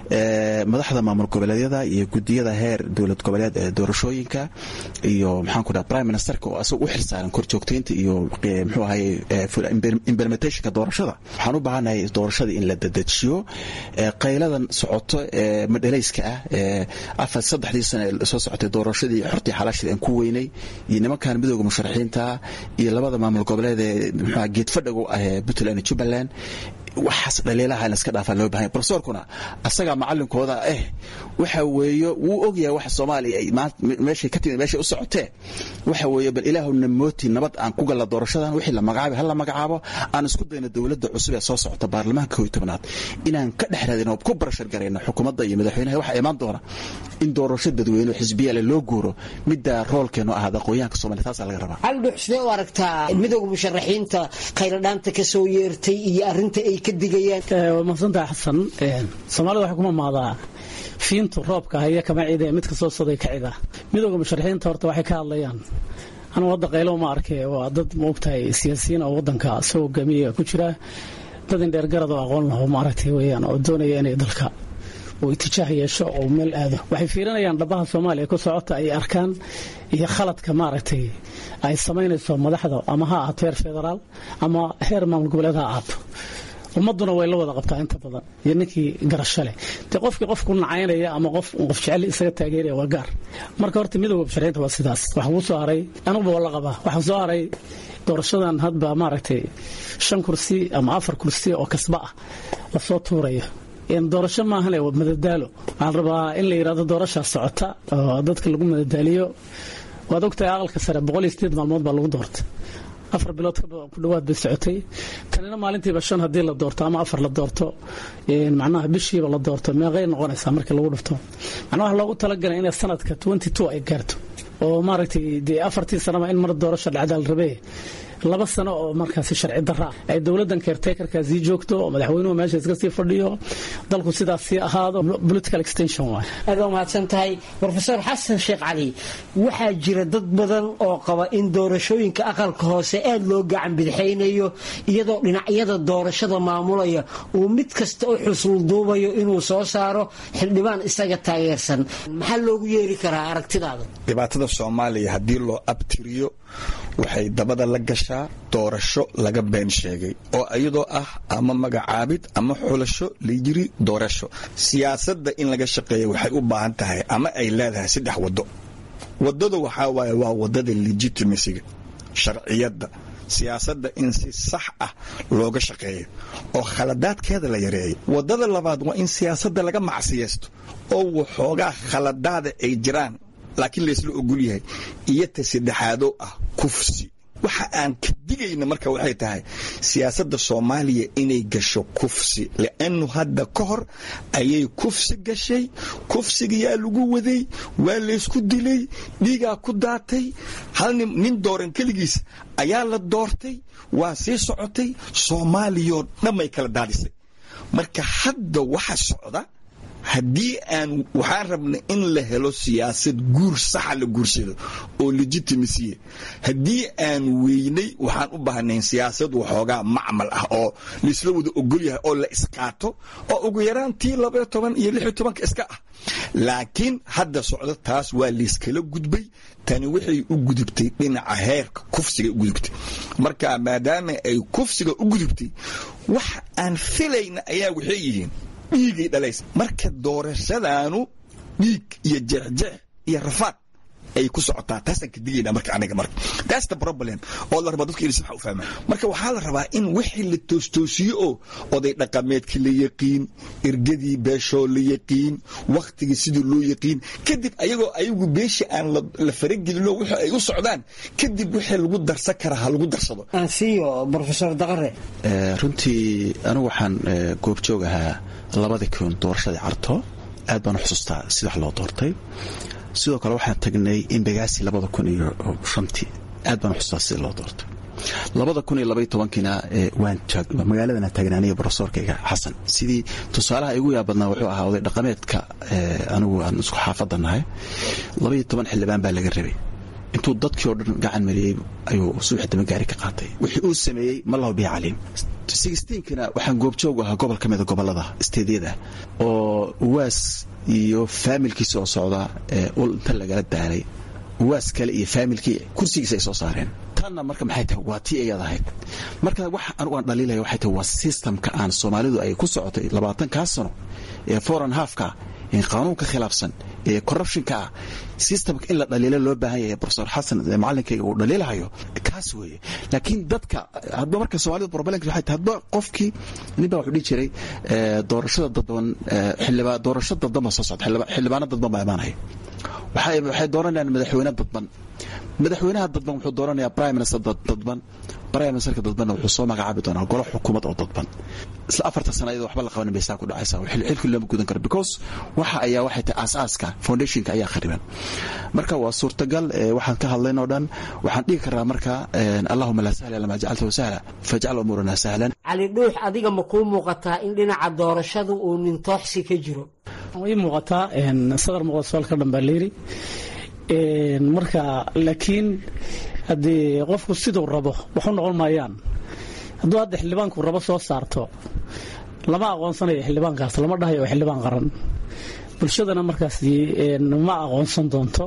madaxda maamul goboleedyada iyo gudiyada heer dowlad goboleed ee doorashooyinka iyo maxaan ku dhaha prime ministerka oo asaga u xilsaaran korjoogtaynta iyo muxuu ahaye implementationka doorashada waxaan u baahannahay doorashada in la dedejiyo qayladan socoto ee madhalayska ah ee afar saddexdii sane soo socotay doorashadii xortii xalaashadii aan ku weynay iyo nimankan midooda musharaxiinta iyo labada maamul goboleed ee muxuu geedfadhagu ah ee puntland iyo jubbaland waxaas dhaliilaha in iska dhaafaa loo bahanya profesorkuna asagaa macalinkooda ah waxa weeye wuu ogyahay waxa soomaaliya ay meeshay ka timid meeshay u socotee waxa weeye bal ilaahuna mooti nabad aan ku galla doorashadan wixii la magacaabay ha la magacaabo aan isku dayno dowladda cusub ee soo socota baarlamaanka kooiyo tobnaad inaan ka dhex raadino ku barashar garayno xukuumadda iyo madaxweynaha waxaa imaan doona in doorasho dadweyne oo xisbiyale loo guuro midda roolkeenu ahaada aqoonyahanka somalia taasaa laga rabaa caldhux sidee u aragtaa midooda musharaxiinta khayradhaanta ka soo yeertay iyo arrinta ay ka digayaan waa mahadsantaha xasan soomaalida waxay kuma maadaa fiintu roobka haya kama cide mid kasoo soday ka cida midooda musharaxiinta horta waxay ka hadlayaan anugu hadda qaylo ma arke waa dad maogtahay siyaasiyiin oo wadanka soo hogaamiya ku jira dad indheer garad oo aqoon laho maaragtay weyaan oo doonaya inay dalka uu itijaah yeesho oo meel aado waxay fiirinayaan dhabaha soomaaliya ku socota ay arkaan iyo khaladka maaragtay ay samaynayso madaxda ama ha ahaato heer federaal ama heer maamul goboleed ha ahaato ummaduna way la wada qabtaa inta badan iyo ninkii garasho leh dee qofkii qof ku nacaynaya ama qof qof jecel isaga taageeraya waa gaar marka horta midooda musharaxiinta waa sidaas waxaa kuu soo haray anuguba waa la qabaa waxaa soo haray doorashadan hadba maaragtay shan kursi ama afar kursi oo kasba ah lasoo tuurayo doorasho maahan waa madadaalo waxaan rabaa in la yidhahdo doorashaa socota oo dadka lagu madadaaliyo waad ogtahay aqalka sare boqol iyo sideed maalmood baa lagu doortay afar bilood ku dhawaad bay socotay tanina maalintiiba shan haddii la doorto ama afar la doorto macnaha bishiiba la doorto meeqay noqonaysaa markii lagu dhufto macnaha waxa loogu talagalay inay sanadka twenty two ay gaarto oo maaragtay dee afartii sanaba in mar doorasho dhacdaal rabee laba sano oo markaasi sharci daraa ay dowladan caretakerka sii joogto oo madaxweynuhu meesha iska sii fadhiyo dalku sidaas sii ahaado political extension waay aad waa mahadsan tahay brofesor xasan sheekh cali waxaa jira dad badan oo qaba in doorashooyinka aqalka hoose aad loo gacan bidixaynayo iyadoo dhinacyada doorashada maamulaya uu mid kasta u xusulduubayo inuu soo saaro xildhibaan isaga taageersan maxaa loogu yeeri karaa aragtidaada dhibaatada soomaaliya haddii loo abtiriyo waxay dabada la gashaa doorasho laga been sheegay oo iyadoo ah ama magacaabid ama xulasho layiri doorasho siyaasadda in laga shaqeeya waxay u baahan tahay ama ay leedahay saddex waddo waddada waxaa waaye waa waddada legitimasiga sharciyadda siyaasadda in si sax ah looga shaqeeyo oo khaladaadkeeda la yareeyo waddada labaad waa in siyaasadda laga macsiyeysto oo waxoogaa khaladaada ay jiraan laakiin laysla ogol yahay iyo ta saddexaadoo ah kufsi waxa aan ka digayna marka waxay tahay siyaasadda soomaaliya inay gasho kufsi liannu hadda ka hor ayay kufsi gashay kufsigayaa lagu waday waa laysku dilay dhiigaa ku daatay hal nin dooran keligiis ayaa la doortay waa sii socotay soomaaliyoo dhanbay kala daadisay marka hadda waxa socda haddii aan waxaan rabnay in la helo siyaasad guur saxa la guursado oo legitimasiya haddii aan weynay waxaan u baahnayn siyaasad waxoogaa macmal ah oo laisla wada ogol yahay oo la isqaato oo ugu yaraan tii labaiyo toban iyo lix iyo tobanka iska ah laakiin hadda socdo taas waa layskala gudbay tani waxay u gudubtay dhinaca heerka kufsiga u gudubtay marka maadaama ay kufsiga u gudubtay wax aan filayna ayaa waxay yihiin dhiigay dhalaysa marka doorashadaanu dhiig iyo jeexjeex iyo rafaad ay ku socotaa taasaan ka digayna marka aniga marka that's the problem oo la rabaa dadka inay si waxa u fahmaan marka waxaa la rabaa in wixii la toostoosiyo oo oday dhaqameedkii la yaqiin ergadii beeshoo la yaqiin wakhtigii sidii loo yaqiin kadib ayagoo ayagu beesha aan la faragelinoo wixii ay u socdaan kadib wixii lagu darsan karaa ha lagu darsado ansiyo profesor daqare runtii anigu waxaan goobjoog ahaa labadii kun doorashadii carto aad baan u xusuustaa sida wax loo doortay sidoo kale waxaan tagnay imbagaasi labada kun iyo shantii aad baan u xusuustaa sida loo doortay labada kun iyo labaiy tobankiina waan magaaladana taagnaaniya brofesorkayga xasan sidii tusaalaha igu yaab badnaa wuxuu ahaa oday dhaqameedka anigu aan isku xaafadda nahay labaiyo toban xildhibaan baa laga rabay intuu dadkii oo dhan gacan mariyey ayuu subax dama gaari ka qaatay wixii uu sameeyey ma lahu bihi caliim sixteenkina waxaan goobjoog ahaa gobol ka mida gobolada steedyada oo uwaas iyo faamilkiisa oo socda ul inta lagala daalay uwaas kale iyo faamilkii kursigiisa ay soo saareen tanna marka maxay tahay waa tii ayaad ahayd marka wax anugu aan dhaliilaya waxay tahay waa systemka aan soomaalidu ay ku socotay labaatankaa sano ee foreign halfka ee qaanuunka khilaafsan ee corruptionka ah systemka in la dhaliilo loo baahan yahay profesor xasan macalinkayga uu dhaliilahayo kaas weeye laakiin dadka hadba marka soomaalida problemka waxay tahay hadba qofkii nin baa wuxuu dhihi jiray doorashada dadban xildhibaa doorasho dadban baa soo socda xildhibaano dadban baa imaanaya waxay dooranayaan madaxweyne dadban madaxweynaha dadban wuxuu dooranayaa prime minister dadban prime ministerka dadbanna wuxuu soo magacaabi doonaa golo xukuumad oo dadban isla afartan sana iyadoo waxba la qabanin bay saa ku dhacaysaa xilkii looma gudan karo because waxa ayaa waxay tahay aasaaska foundationka ayaa khariban marka waa suurtagal waxaan ka hadlayn oo dhan waxaan dhigi karaa marka allahuma laa sahla lama jacaltahu sahla fajcal umuurana sahlan cali dhuux adiga ma kuu muuqataa in dhinaca doorashadu uu nintooxsi ka jiro ii muuqataa sadar muuqda soolka dhan baa layidhi marka laakiin haddii qofku siduu rabo waxu noqon maayaan hadduu hadda xildhibaanku rabo soo saarto lama aqoonsanayo xildhibaankaas lama dhahayo waa xildhibaan qaran bulshadana markaas ma aqoonsan doonto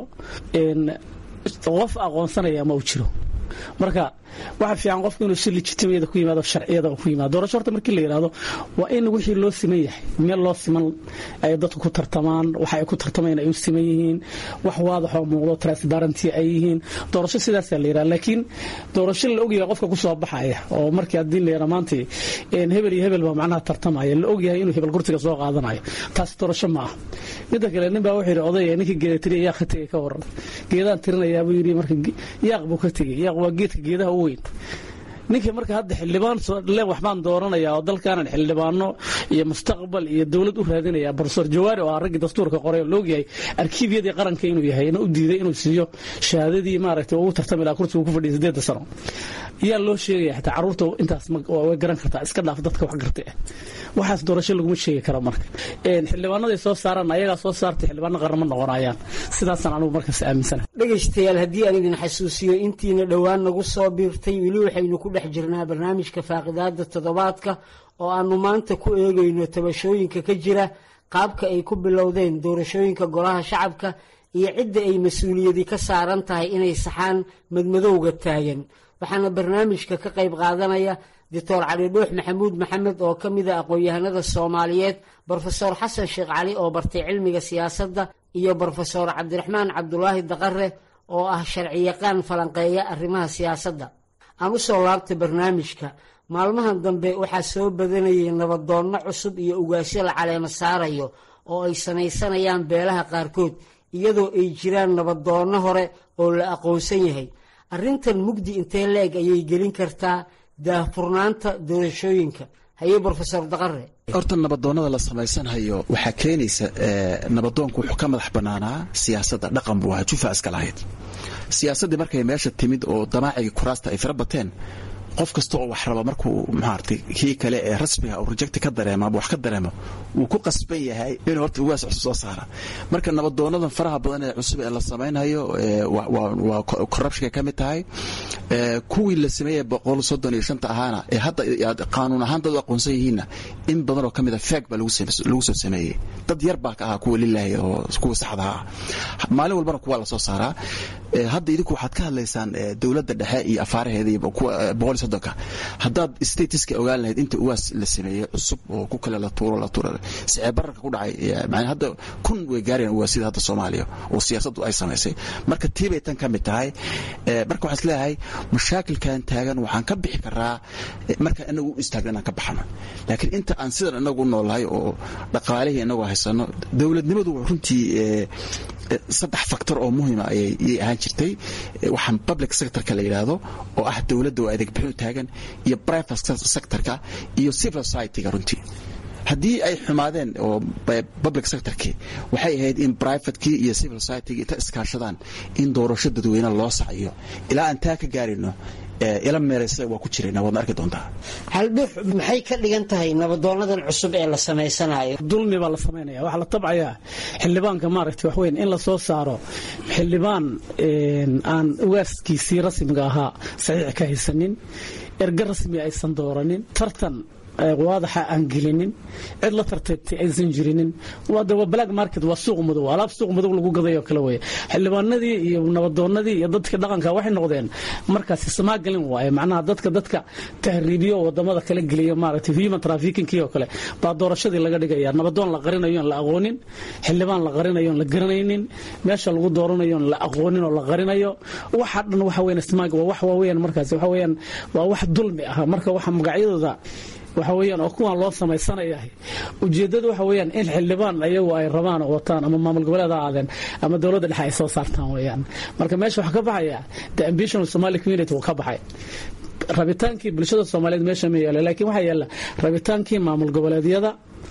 qof aqoonsanaya ma u jiro marka waxa fiican qofku inuu si legitimiyada ku yimaado sharciyada ku yimaado doorasho horta markii la yidhaahdo waa in wixii loo siman yahay meel loo siman ay dadku ku tartamaan waxa ay ku tartamayaan ay u siman yihiin wax waadax oo muuqdo transparency ay yihiin doorasho sidaasaa la yidhaha laakiin doorasho la ogyahay qofka ku soo baxaya oo markii haddii la yidhaha maanta hebel iyo hebel baa macnaha tartamaya la ogyahay inuu hebel kursiga soo qaadanayo taas doorasho ma ah midda kale nin baa wuxuu yidhi odaya ninkii geeda tiriya yaaq ka tegay ka waran geedaan tirinayaa buu yidhi marka yaaq buu ka tegey yaaq waa geedka geedaha u weyn ninkii marka hadda xildhibaan le waxbaan dooranaya oo dalkaanan xildhibaano iyo mustaqbal iyo dowlad u raadinaya profesor jawaari oo ah raggii dastuurka qoray oo loogyahay arkiibyadii qaranka inuu yahay na u diiday inuu siiyo shahaadadii maaragtay ugu tartami lahaa kursiga ku fadhiya sideedda sano yaa loo sheegaya xataa carruurta intaas way garan kartaa iska dhaaf dadka wax gartay ah waxaas doorasho laguma sheegi karo marka xildhibaanaday soo saaraan ayagaa soo saartay xildhibaano qaran ma noqonayaan sidaasaan anugu markaas aaminsanahay dhegaystayaal haddii aan idin xasuusiyo intiina dhowaan nagu soo biirtay weli waxaynu ku dhex jirnaa barnaamijka faaqidaada toddobaadka oo aanu maanta ku eegayno tabashooyinka ka jira qaabka ay ku bilowdeen doorashooyinka golaha shacabka iyo cidda ay mas-uuliyadi ka saaran tahay inay saxaan madmadowga taagan waxaana barnaamijka ka qayb qaadanaya doctor cali dhuux maxamuud maxamed oo ka mida aqoon-yahanada soomaaliyeed brofesor xasan sheekh cali oo bartay cilmiga siyaasadda iyo brofesor cabdiraxmaan cabdulaahi daqare oo ah sharciyaqaan falanqeeya arrimaha siyaasadda aan u soo laabtay barnaamijka maalmahan dambe waxaa soo badanayay nabadoonno cusub iyo ugaasyo la caleemo saarayo oo ay samaysanayaan beelaha qaarkood iyadoo ay jiraan nabadoonno hore oo la aqoonsan yahay arrintan mugdi intee la-eg ayay gelin kartaa daahfurnaanta doorashooyinka haye brofesor daqare horta nabadoonnada la samaysanhayo waxaa keenaysa nabadoonku wuxuu ka madax bannaanaa siyaasadda dhaqan buu ahaa jufa iska lahayd siyaasaddii markay meesha timid oo damaacigii kuraasta ay fira bateen qof kasta oo wax raba markuu maaragtay kii kale ee rasmiga uu rejecti ka dareemo ama wax ka dareemo wuu ku qasban yahay inuu horta ugaas cusub soo saara marka nabadoonadan faraha badan ee cusub ee la samaynayo waa corruptionka ka mid tahay kuwii la sameeyey boqol soddon iyo shanta ahaana ee hadda qaanuun ahaan dad u aqoonsan yihiinna in badan oo ka mid a feeg baa lagu soo sameeyey dad yar baa ka ahaa kuwa lilaahi oo kuwa saxda ah maalin walbana kuwa la soo saaraa hadda idinku waxaad ka hadlaysaan dowladda dhexe iyo afaaraheeda iyo kuwa boqol iyo soddonka haddaad statiska ogaan lahayd inta uwaas la sameeyey cusub oo ku kale la tuuro la tuuro sicee bararka ku dhacay macnaa hadda kun way gaarayaan uwaasida hadda soomaaliya oo siyaasaddu ay samaysay marka tii bay tan ka mid tahay marka waxaan isleeyahay mashaakilkan taagan waxaan ka bixi karaa markaan inagu u istaagna inaan ka baxno laakiin inta aan sidan inagu noolahay oo dhaqaalihii inagu haysano dowladnimadu runtii saddex factor oo muhima ayay ahaan jirtay waxaan public sectorka la yidhaahdo oo ah dowladda oo adeeg bixin u taagan iyo private sectorka iyo civil society-ga runtii haddii ay xumaadeen oo public sectorkii waxay ahayd in privatekii iyo civil society-gi inta iskaashadaan in doorasho dadweyne loo saciyo ilaa aan taa ka gaarino ila meeraysa waa ku jirayna waadna arki doontaa haldhux maxay ka dhigan tahay nabadoonadan cusub ee la samaysanayo dulmi baa la samaynaya waxaa la tabcayaa xildhibaanka maaragtay wax weyn in la soo saaro xildhibaan aan ugaaskiisii rasmiga ahaa saxiix ka haysanin erga rasmi aysan dooranin tartan waadaxa aan gelinin cid la tartagtay aysan jirinin waa black market waa suuq madow alaab suuq madow lagu gaday oo kale wey xildhibaanadii iyo nabadoonadii iyo dadka dhaqanka waxay noqdeen markaasi samaagalin waaye macnaha dadka dadka tahriibiyo wadamada kala geliya maaragtay human trafficking oo kale baa doorashadii laga dhigaya nabadoon la qarinayo aan la aqoonin xildhibaan la qarinayo aan la garanaynin meesha lagu dooranayo aan la aqoonin oo la qarinayo waxa dhan waxa weyn smaag waa wax waaweyn markaasi waxa weeyaan waa wax dulmi ah marka waxa magacyadooda waxa weeyaan oo kuwan loo samaysanayahay ujeeddadu waxa weeyaan in xildhibaan ayagu ay rabaan oo wataan ama maamul goboleed ha aadeen ama dowladda dhexe ay soo saartaan weeyaan marka meesha waxaa ka baxaya the ambition of somali community wuu ka baxay rabitaankii bulshada soomaaliyeed meesha ma yaala laakiin waxaa yaala rabitaankii maamul goboleedyada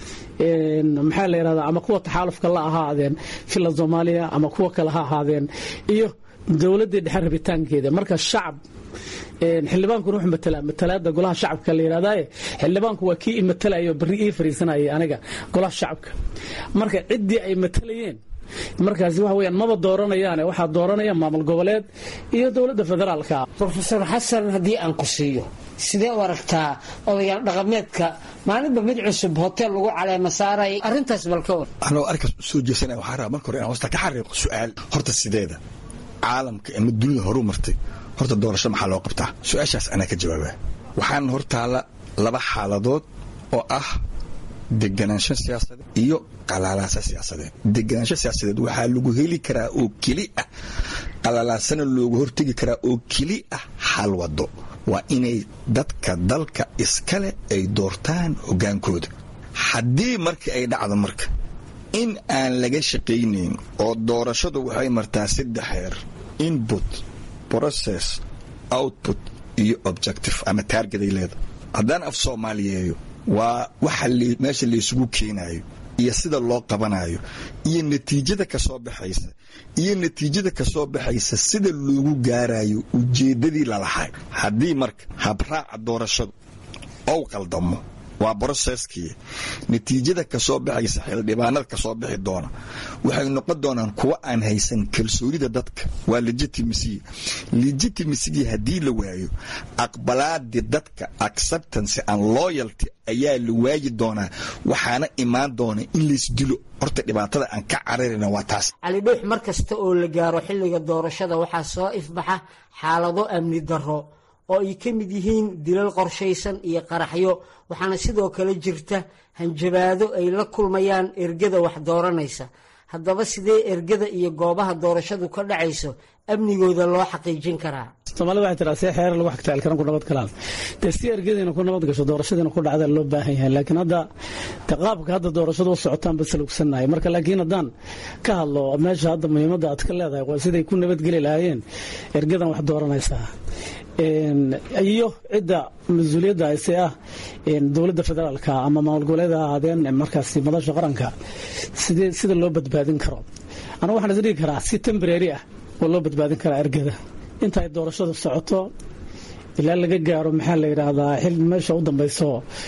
maxaa la yidhahdaa ama kuwa taxaalufka la ahaadeen fila soomaaliya ama kuwa kale ha ahaadeen iyo dowladdii dhexe rabitaankeeda marka shacab xildhibaankuna wuxuu matalaa matalaada golaha shacabka la yidhahdaaye xildhibaanku waa kii i matalayo barri ii fariisanayay aniga golaha shacabka marka ciddii ay matalayeen markaasi waxa weyaan maba dooranayaane waxaa dooranaya maamul goboleed iyo dowladda federaalka rofeor xasan haddii aan ku siiyo sidee u aragtaa odayaal dhaqameedka maalinba mid cusub hotel lagu caleema saaray arrintaas balka war anoo arkaas soo jeesanaya waxaa rabaa marka hore inaan hoosta ka xariiqo su-aal horta sideeda caalamka ama dunida horu martay horta doorasho maxaa loo qabtaa su-aashaas anaa ka jawaabaa waxaana hortaalla laba xaaladood oo ah deganaansho siyaasadeed iyo qalaalaaso siyaasadeed deganaansho siyaasadeed waxaa lagu heli karaa oo keli ah qalalaasana loogu hortegi karaa oo keli ah hal wado waa inay dadka dalka iskale ay doortaan hoggaankooda haddii markii ay dhacdo marka in aan laga shaqaynayn oo doorashadu waxay martaa saddex heer input process output iyo objective ama taargeday leeda haddaan af soomaaliyeeyo waa waxa meesha laysugu keenayo iyo sida loo qabanayo iyo natiijada kasoo baxaysa iyo natiijada kasoo baxaysa sida loogu gaarayo ujeeddadii lalahay haddii marka habraaca doorashadu ou qaldamo waa broseskii natiijada kasoo baxaysa xildhibaanada kasoo bixi doona waxay noqon doonaan kuwa aan haysan kalsoonida dadka waa legitimacy legitimacy haddii la waayo aqbalaadii dadka acceptance and loyalty ayaa la waayi doonaa waxaana imaan doona in laysdilo horta dhibaatada aan ka cararayna waa taas cali dhuux mar kasta oo la gaaro xilliga doorashada waxaa soo ifbaxa xaalado amni darro oo ay ka mid yihiin dilal qorshaysan iyo qaraxyo waxaana sidoo kale jirta hanjabaado ay la kulmayaan ergada wax dooranaysa haddaba sidee ergada iyo goobaha doorashadu ka dhacayso amnigooda loo xaqiijin karaa soomaalida waxay tiraa see xeerar lagu xagtaali karan ku nabad galaan dee si ergadiina ku nabad gasho doorashadiina ku dhacda loo baahan yahay laakiin hadda de qaabka hadda doorashada u socotaan ba salugsannahay marka laakiin haddaan ka hadlo meesha hadda muhiimadda aad ka leedahay waa siday ku nabadgeli lahaayeen ergadan wax dooranaysaa iyo cidda mas-uuliyadda ise ah dowladda federaalka ama maamul goboleeda ahaadeen markaasi madasha qaranka sidee sida loo badbaadin karo anigu waxaan is dhigi karaa si tembrary ah oo loo badbaadin karaa ergada inta ay doorashadu socoto ilaa laga gaaro maxaa la yidhaahdaa xil meesha u dambayso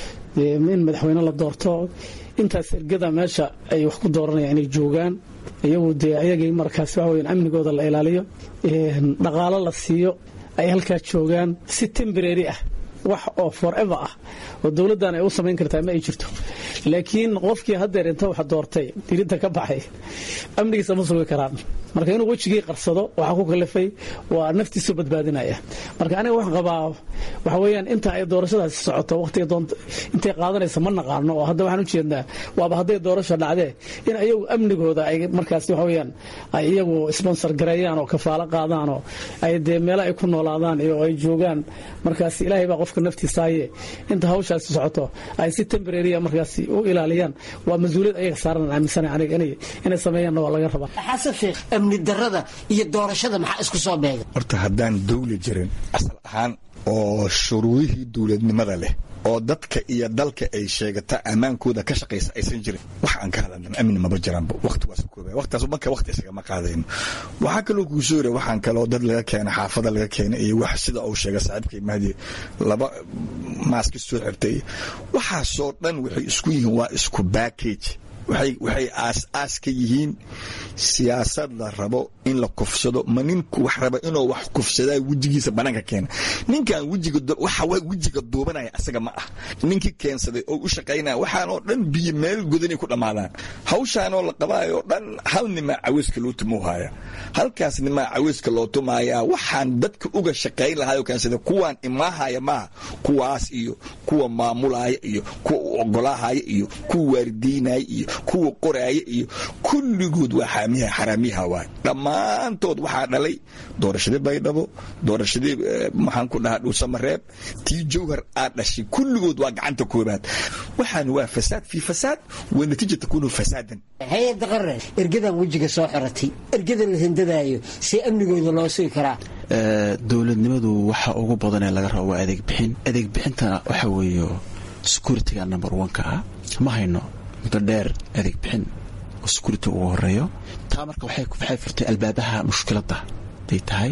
in madaxweyne la doorto intaas ergada meesha ay wax ku dooranayaan inay joogaan iyagu dee ayagii markaas waxa weyan amnigooda la ilaaliyo dhaqaalo la siiyo ay halkaa joogaan si tembrary ah wax oo forever ah oo dowladdan ay u samayn kartaa ma ay jirto laakiin qofkii haddeer inta wax doortay dirinta ka baxay amnigiisa ma sugi karaan marka inuu wejigii qarsado waxaa ku kalifay waa naftiisu badbaadinaya marka aniga waxaan qabaa waxa weeyaan inta ay doorashadaasi socoto waqtiga doonta intay qaadanaysa ma naqaano oo hadda waxaan u jeednaa waaba hadday doorasho dhacdee in ayagu amnigooda ay markaasi waxa weeyaan ay iyagu sponsor gareeyaan oo kafaalo qaadaan oo ay dee meelo ay ku noolaadaan iyo ay joogaan markaasi ilaahay baa qofka naftiisaaye inta hawshaasi socoto ay si tembrarya markaasi u ilaaliyaan waa mas-uuliyad ayaga saaran aaminsana aniga inay sameeyaanna waa laga rabaa xasan sheekh amni darada iyo doorashada maxaa isku soo beega horta haddaan dawli jirin asal ahaan oo shuruudihii dowladnimada leh oo dadka iyo dalka ay sheegata ammaankooda ka shaqaysa aysan jirin wax aan ka hadalna amni maba jiraanba waqti waa kooba waqtigaas marka waqti isagama qaadayno waxaa kaloo kuu soo yira waxaan kaloo dad laga keena xaafada laga keena iyo wax sida uu sheegay saaxiibkay mahdi laba maaski soo xirtay waxaasoo dhan waxay isku yihiin waa isku backage waxay aas-aas ka yihiin siyaasad la rabo in la kufsado ma ninku wax raba inuu wax kufsadaa wejigiisa banaanka keena ninkan waxa wejiga duubanaya asaga ma ah ninkii keensaday oo u shaqaynaya waxaanoo dhan biyo meel godanay ku dhammaadaan hawshaanoo la qabaayo dhan hal nimaa caweyska loo tumauhaya halkaas nimaa caweyska loo tumaaya waxaan dadka uga shaqayn lahaayoo keensada kuwaan imaahaya maaha kuwaas iyo kuwa maamulaya iyo kuwa u ogolaahaya iyo kuwa waaridaynaya iyo kuwa qoraaya iyo kulligood waa xaraamiyaha waay dhammaantood waxaa dhalay doorashadii baydhabo doorashadii maxaan ku dhahaa dhuusamareeb tii jawhar aad dhashay kulligood waa gacanta koobaad waxaan waa fasaad fii fasaad wa natiija takuunu fasaadan hay-adda qaran ergadan wejiga soo xiratay ergada la hindadaayo see amnigooda loo sugi karaa dowladnimadu waxa ugu badanee laga rabo waa adeeg bixin adeeg bixintana waxa weeye security-ga number one-ka ah ma hayno muddo dheer adeeg bixin oo security ugu horeeyo taa marka waxay furtay albaabaha mushkiladda hadday tahay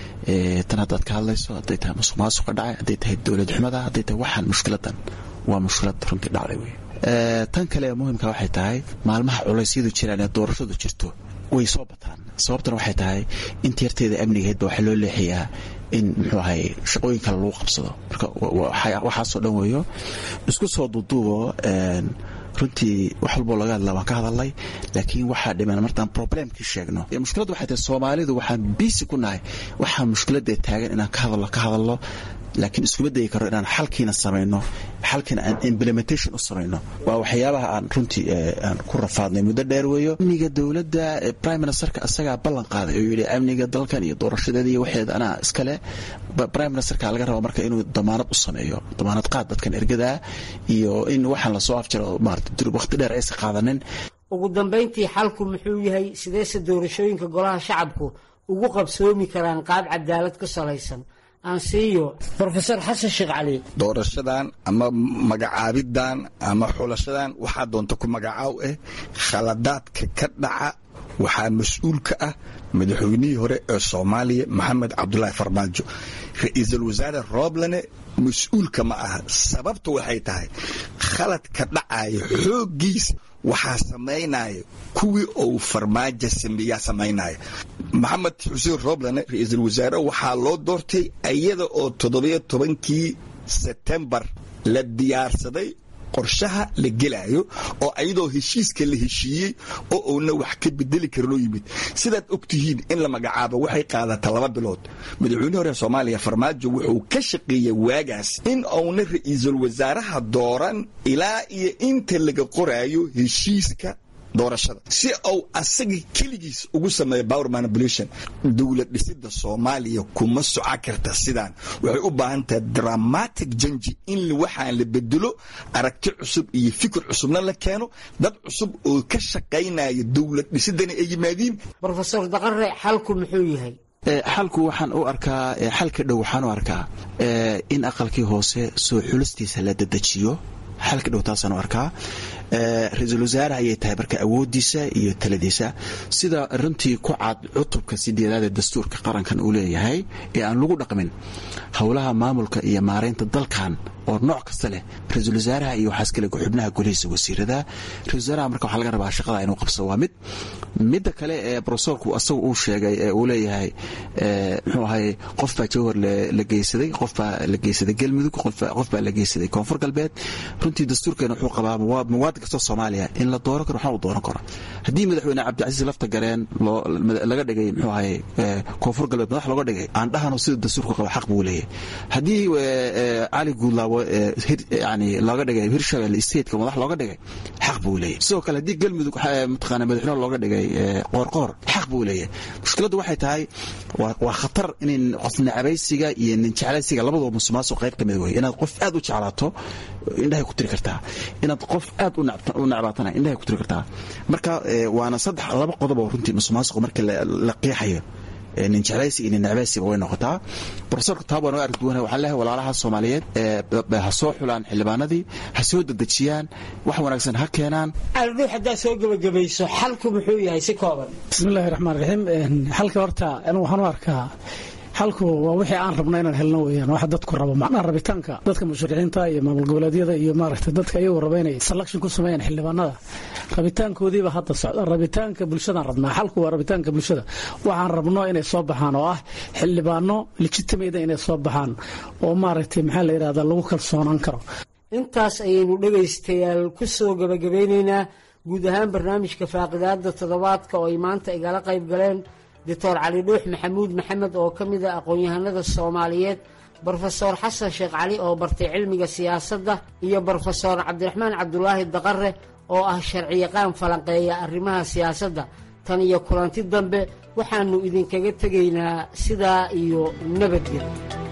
tan haddaad ka hadlayso hadday tahay masuq maasuqa dhacay hadday tahay dowlad xumada hadday tahay waxaan mushkiladan waa mushkilad runtii dhacday wey tan kale ee muhimka waxay tahay maalmaha culaysyadu jiraan ee doorashadu jirto way soo bataan sababtana waxay tahay inta yarteeda amnigeedba waxaa loo leexiyaa in muxuu ahay shaqooyin kale lagu qabsado marka waxaasoo dhan weeyo isku soo duuduubo runtii wax walboo laga hadla waan ka hadalnay laakiin waxaa dhiman martaan problemkii sheegno mushkiladdu waxay tahay soomaalidu waxaan biisi ku nahay waxaa mushkiladee taagan inaan ka hadalno ka hadalno laakiin iskuma dayi karo inaan xalkiina samayno xalkiina aan implementation u samayno waa waxyaabaha aan runtii aan ku rafaadnay muddo dheer weeyo amniga dowladda prime ministerka isagaa ballan qaaday oo yidhi amniga dalkan iyo doorashadeeda iyo waxeeda anaa iskale prime ministerka laga raba marka inuu damaanad u sameeyo damaanad qaad dadkan ergadaa iyo in waxaan lasoo afjaro maarata waqti dheer aysa qaadanin ugu dambayntii xalku muxuu yahay sideese doorashooyinka golaha shacabku ugu qabsoomi karaan qaab cadaalad ku salaysan aansiiyo rofesor xasan sheekh cali doorashadan ama magacaabidan ama xulashadan waxaa doonta ku magacaaw ah khaladaadka ka dhaca waxaa mas-uul ka ah madaxweynihii hore ee soomaaliya maxamed cabdulaahi farmaajo ra-iisul wasaare rooblane mas-uulka ma aha sababta waxay tahay khaladka dhacaya xooggiisa waxaa samaynaya kuwii uu farmaajo sameeyaa samaynaya maxamed xuseen rooblane ra-iisul wasaare waxaa loo doortay iyada oo toddobiyo tobankii sebtembar la diyaarsaday qorshaha la gelaayo oo ayadoo heshiiska la heshiiyey oo uuna wax ka bedeli karinoo yimid sidaad og tihiin in la magacaabo waxay qaadata laba bilood madaxweyne hore soomaaliya farmaajo wuxuu ka shaqeeyey waagaas in uuna ra-iisul wasaaraha dooran ilaa iyo inta laga qoraayo heshiiska doorashada si uu asaga keligiis ugu sameeyo power manipulation dowlad dhisida soomaaliya kuma soco karta sidaan waxay u baahan tahay dramatic janji in waxaan la bedelo aragti cusub iyo fikir cusubna la keeno dad cusub oo ka shaqaynaya dowlad dhisidana ay yimaadiin rofesor daqare xalku muxuu yahay xalku waxaan u arkaa xalka dhow waxaan u arkaa in aqalkii hoose soo xulistiisa la dedejiyo xalka dhow taasaan u arkaa ra-iisul wasaare ayay tahay marka awoodiisa iyo taladiisa sida runtii ku cad cutubka sideedaad ee dastuurka qarankan uu leeyahay ee aan lagu dhaqmin howlaha maamulka iyo maaraynta dalkan oo nooc kasta leh ra-iisul wasaaraha iyo waxaas kale xubnaha golihiisa wasiirada ra-isul wasaaraha marka waxaa laga rabaa shaqada inuu qabso waa mid midda kale ee brosorku asagu uu sheegay ee uu leeyahay muxuu ahay qof baa jawhar la geysaday qof baa la geysaday galmudug qof baa la geysaday koonfur galbeed runtii dastuurkeena wuxuu qabaa muwaadin kastoo soomaaliya in la dooran karo waxna uu dooran karo haddii madaxweyne cabdicasiis lafta gareen laga dhigay muxuu ahay koonfur galbeed madax looga dhigay aan dhahano sida dastuurku qaba xaq buu leeyahay haddii cali guudlaabo yani looga dhigay hirshabelle stateka madax looga dhigay xaq buu leeyahay sidoo kale haddii galmudug mataqaana madaxweyne looga dhigay qoorqoor xaq buu leeyahay mushkiladdu waxay tahay waa khatar in qof nacabaysiga iyo nin jeclaysiga labadaba musuqmaasuq qayb ka mid wey inaad qof aad u jeclaato indhahay ku tiri kartaa inaad qof aad u nacbaatana indhahay ku tiri kartaa marka waana saddex laba qodob oo runtii musuqmaasuq marka la qiixayo nin jeclaysi iyo nin necbaysiba way noqotaa profesorka taab waan arki duwana waxaan leehay walaalaha soomaaliyeed ha soo xulaan xildhibaanadii ha soo dedejiyaan wax wanaagsan ha keenaan aldhuux haddaad soo gebagabayso xalku muxuu yahay si kooban bismillahi raxmaan raxiim xalka horta anigu waxaan u arkaa xalku waa wixii aan rabno inaan helno weyaan waxa dadku rabo macnaha rabitaanka dadka musharixiinta iyo maamul goboleedyada iyo maaragtay dadka iyagu raba inay selection ku sameeyaan xildhibaanada rabitaankoodiiba hadda socda rabitaanka bulshadaan rabnaa xalku waa rabitaanka bulshada waxaan rabno inay soo baxaan oo ah xildhibaano legitimate inay soo baxaan oo maaragtay maxaa la yidhahda lagu kalsoonaan karo intaas ayaynu dhegaystayaal ku soo gebagabeynaynaa guud ahaan barnaamijka faaqidaada toddobaadka oo ay maanta igala qayb galeen doctor cali dhuux maxamuud maxamed oo ka mid ah aqoon-yahanada soomaaliyeed brofesor xasan sheekh cali oo bartay cilmiga siyaasadda iyo brofesor cabdiraxmaan cabdulaahi daqare oo ah sharciyaqaan falanqeeya arrimaha siyaasadda tan iyo kulanti dambe waxaannu idinkaga tegaynaa sidaa iyo nabadgel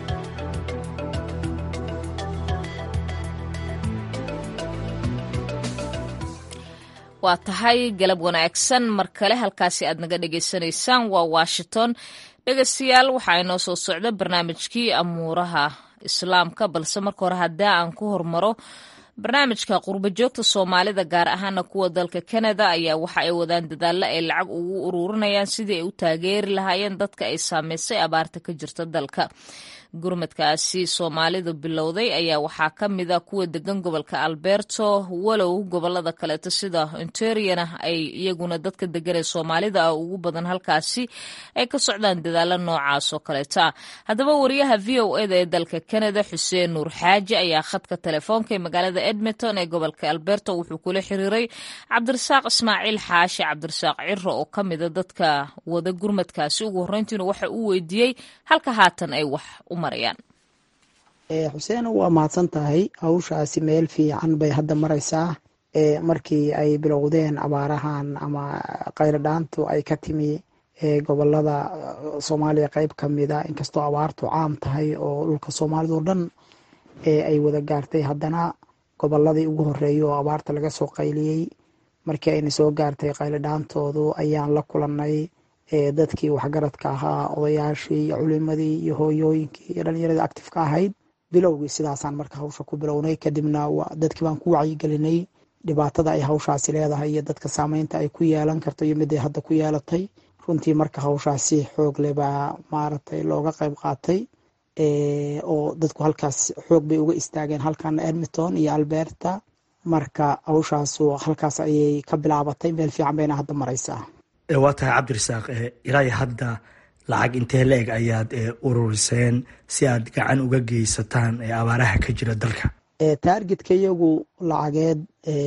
waa tahay galab wanaagsan mar kale halkaasi aad naga dhegaysanaysaan waa washington dhegaystayaal waxaa inoo soo socda barnaamijkii amuuraha islaamka balse marka hore haddii aan ku hormaro barnaamijka qurbo joogta soomaalida gaar ahaana kuwa dalka kanada ayaa waxa ay wadaan dadaalla ay lacag ugu ururinayaan sidii ay u taageeri lahaayeen dadka ay saameysay abaarta ka jirta dalka gurmadkaasi soomaalidu bilowday ayaa waxaa ka mid a kuwa degan gobolka alberto walow gobolada kaleeto sida onteriana ay iyaguna dadka degan ee soomaalida ah ugu badan halkaasi ay ka socdaan dadaalo noocaas oo kaleeta haddaba wariyaha v o eda ee dalka canada xuseen nuur xaaji ayaa khadka telefoonka ee magaalada edmonton ee gobolka alberto wuxuu kula xiriiray cabdirasaaq ismaaciil xaashi cabdirasaaq ciro oo ka mida dadka wada gurmadkaasi ugu horreyntiina waxa uu weydiiyey halka haatan ay wax u xuseen waa mahadsan tahay hawshaasi meel fiican bay hadda maraysaa markii ay bilowdeen abaarahan ama qayladhaantu ay ka timi gobolada soomaaliya qeyb ka mida inkastoo abaartu caam tahay oo dhulka soomaalida oo dhan ay wada gaartay haddana goboladii ugu horeeyay oo abaarta laga soo qayliyey markii ayna soo gaartay qayladhaantoodu ayaan la kulannay dadkii waxgaradka ahaa odayaashii iyo culimadii iyo hooyooyinkii iyo dhalinyaradii actifeka ahayd bilowgii sidaasaan marka hawsha ku bilownay kadibna dadkii baan ku wacyigelinay dhibaatada ay hawshaasi leedahay iyo dadka saameynta ay ku yeelan karto iyo miday hadda ku yeelatay runtii marka hawshaasi xoog leh baa maaragtay looga qayb qaatay oo dadku halkaas xoog bay uga istaageen halkana edmonton iyo alberta marka hawshaasu halkaas ayay ka bilaabatay meel fiican bayna hadda maraysaa waa tahay cabdirasaaq ilaa hadda lacag intee la-eg ayaad ururiseen si aad gacan uga geysataan abaaraha ka jira dalka taargetka iyagu lacageed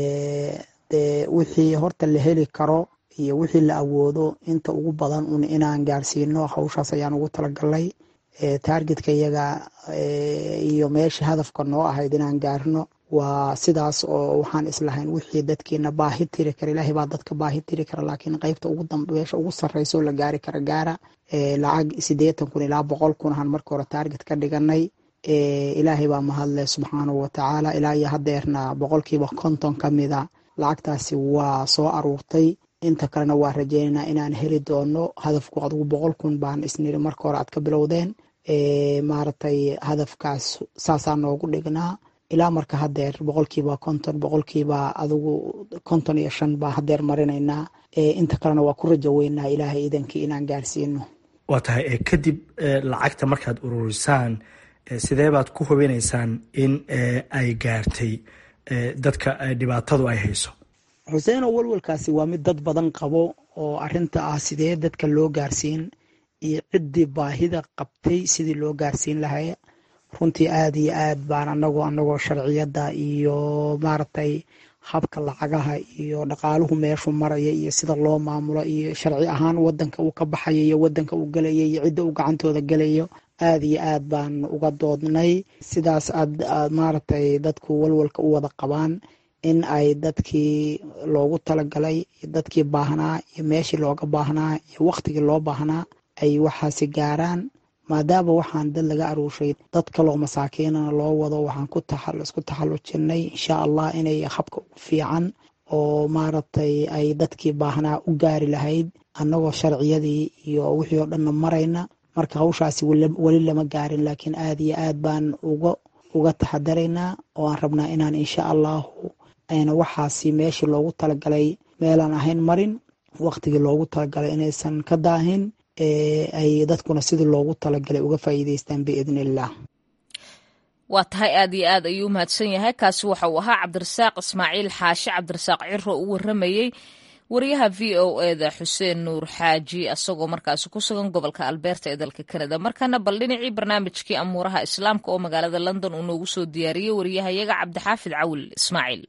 dee wixii horta la heli karo iyo wixii la awoodo inta ugu badan un inaan gaarsiino hawshaas ayaan ugu talagalnay taargetka iyaga iyo meesha hadafka noo ahayd inaan gaarno waa sidaas oo waxaan islahayn wixii dadkiina baahi tiri kara ilaahay baa dadka baahi tiri kara laakiin qeybta ugu dambeesha ugu sarreysa oo la gaari kara gaara lacag siddeetan kun ilaa boqol kun ahaan marka hore taarget ka dhiganay ilaahay baa mahadle subxaanahu watacaala ilaa iyo hadeerna boqolkiiba konton ka mida lacagtaasi waa soo aruurtay inta kalena waa rajeynaynaa inaan heli doono hadafku adugu boqol kun baan isniri marka hore aad ka bilowdeen maaragtay hadafkaas saasaa noogu dhignaa ilaa marka hadeer boqolkiiba konton boqolkiiba adugu konton iyo shan baa hadeer marinaynaa inta kalena waa ku rajo weynaa ilaahay idankii inaan gaarsiino waa tahay kadib lacagta markaad ururisaan sidee baad ku hubinaysaan in ay gaartay dadka dhibaatadu ay hayso xuseen oo walwalkaasi waa mid dad badan qabo oo arinta ah sidee dadka loo gaarsiin iyo ciddii baahida qabtay sidii loo gaarsiin lahay runtii aada iyo aad baan anagoo anagoo sharciyadda iyo maaragtay habka lacagaha iyo dhaqaaluhu meeshu maraya iyo sida loo maamulo iyo sharci ahaan wadanka uu ka baxayo iyo wadanka uu gelaya iyo cidda uu gacantooda gelayo aada iyo aad baan uga doodnay sidaas aad maaragtay dadku walwalka u wada qabaan in ay dadkii loogu talagalay dadkii baahnaa iyo meeshii looga baahnaa iyo waktigii loo baahnaa ay waxaasi gaaraan maadaama waxaan dad laga aruushay dad kaloo masaakiinana loo wado waxaan ku isku taxallujinay insha allah inay habka ugu fiican oo maaragtay ay dadkii baahnaa u gaari lahayd annagoo sharciyadii iyo wixii oo dhanna marayna marka hawshaasi weli lama gaarin laakiin aada iyo aad baan uga uga taxadaraynaa oo aan rabnaa inaan insha allahu ayna waxaasi meeshii loogu talagalay meelaan ahayn marin waktigii loogu talagalay inaysan ka daahin ay dadkuna sidii loogu talagalay uga faa'iideystaan biidn illah waa tahay aad iyo aad ayuu umahadsan yahay kaasi waxa uu ahaa cabdirasaaq ismaaciil xaashi cabdirasaaq ciro u waramayey wariyaha v o eda xuseen nuur xaaji asagoo markaasi ku sugan gobolka alberta ee dalka kanada markana bal dhinacii barnaamijkii amuuraha islaamka oo magaalada london uu noogu soo diyaariyey wariyahayaga cabdixaafid cawil ismaaciil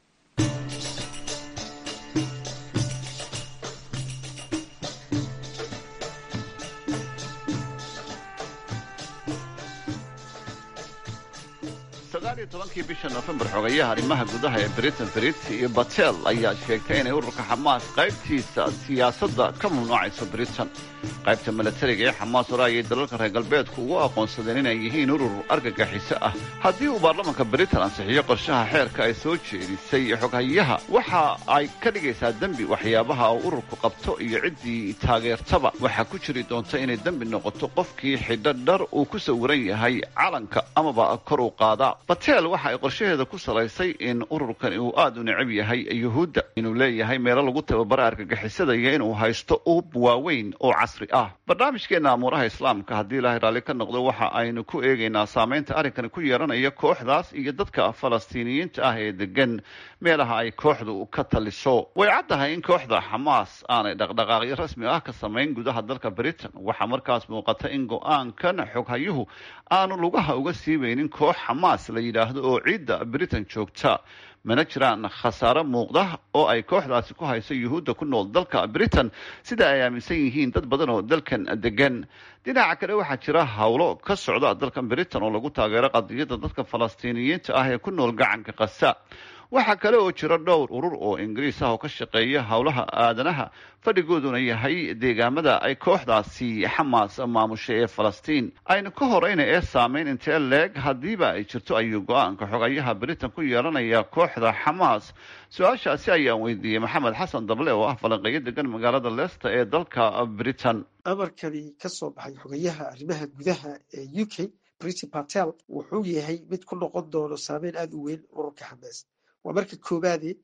sagaaliyo tobankii bisha nofembar xogayaha arrimaha gudaha ee britain brit iyo batel ayaa sheegtay inay ururka xamaas qaybtiisa siyaasadda ka mamnuucayso britain qaybta milatariga ee xamaas hore ayay dalalka reer galbeedku ugu aqoonsadeen inay yihiin urur argagaxiso ah haddii uu baarlamanka britain ansixiyo qorshaha xeerka ay soo jeedisay xoghayaha waxa ay ka dhigaysaa dembi waxyaabaha uu ururku qabto iyo ciddii taageertaba waxaa ku jiri doonta inay dembi noqoto qofkii xidho dhar uu ku sawiran yahay calanka amaba kor u qaada batel waxa ay qorshaheeda ku salaysay in ururkani uu aad u necab yahay yuhuudda inuu leeyahay meelo lagu tababara argagixisada iyo inuu haysto ub waaweyn oo casri ah barnaamijkeena amuuraha islaamka haddii ilaahay raalli ka noqdo waxa aynu ku eegaynaa saamaynta arrinkani ku yeelanaya kooxdaas iyo dadka falastiiniyiinta ah ee degan meelaha ay kooxdu ka taliso way caddahay in kooxda xamaas aanay dhaqdhaqaaqyo rasmi ah ka samayn gudaha dalka britain waxaa markaas muuqata in go-aankan xoghayuhu aanu lugaha uga siibaynin koox xamaas la yidhaahdo oo ciidda britain joogta mana jiraan khasaaro muuqda oo ay kooxdaasi ku hayso yuhuudda ku nool dalka britain sida ay aaminsan yihiin dad badan oo dalkan degan dhinaca kale waxaa jira howlo ka socda dalkan britain oo lagu taageero qadiyadda dadka falastiiniyiinta ah ee ku nool gacanka kasa waxaa kale oo jira dhowr urur oo ingiriis ah oo ka shaqeeya howlaha aadanaha fadhigooduna yahay deegaamada ay kooxdaasi xamaas maamushay ee falastiin aynu ka horeyna ee saameyn intee leeg haddiiba ay jirto ayuu go-aanka xogayaha britain ku yeelanaya kooxda xamaas su-aashaasi ayaan weydiiyey maxamed xasan dable oo ah falanqeeyo degan magaalada leicester ee dalka britain amarkani ka soo baxay xogayaha arrimaha gudaha ee u k briti patel wuxuu yahay mid ku noqon doono saameyn aada u weyn ururka xamaas waa marka koobaade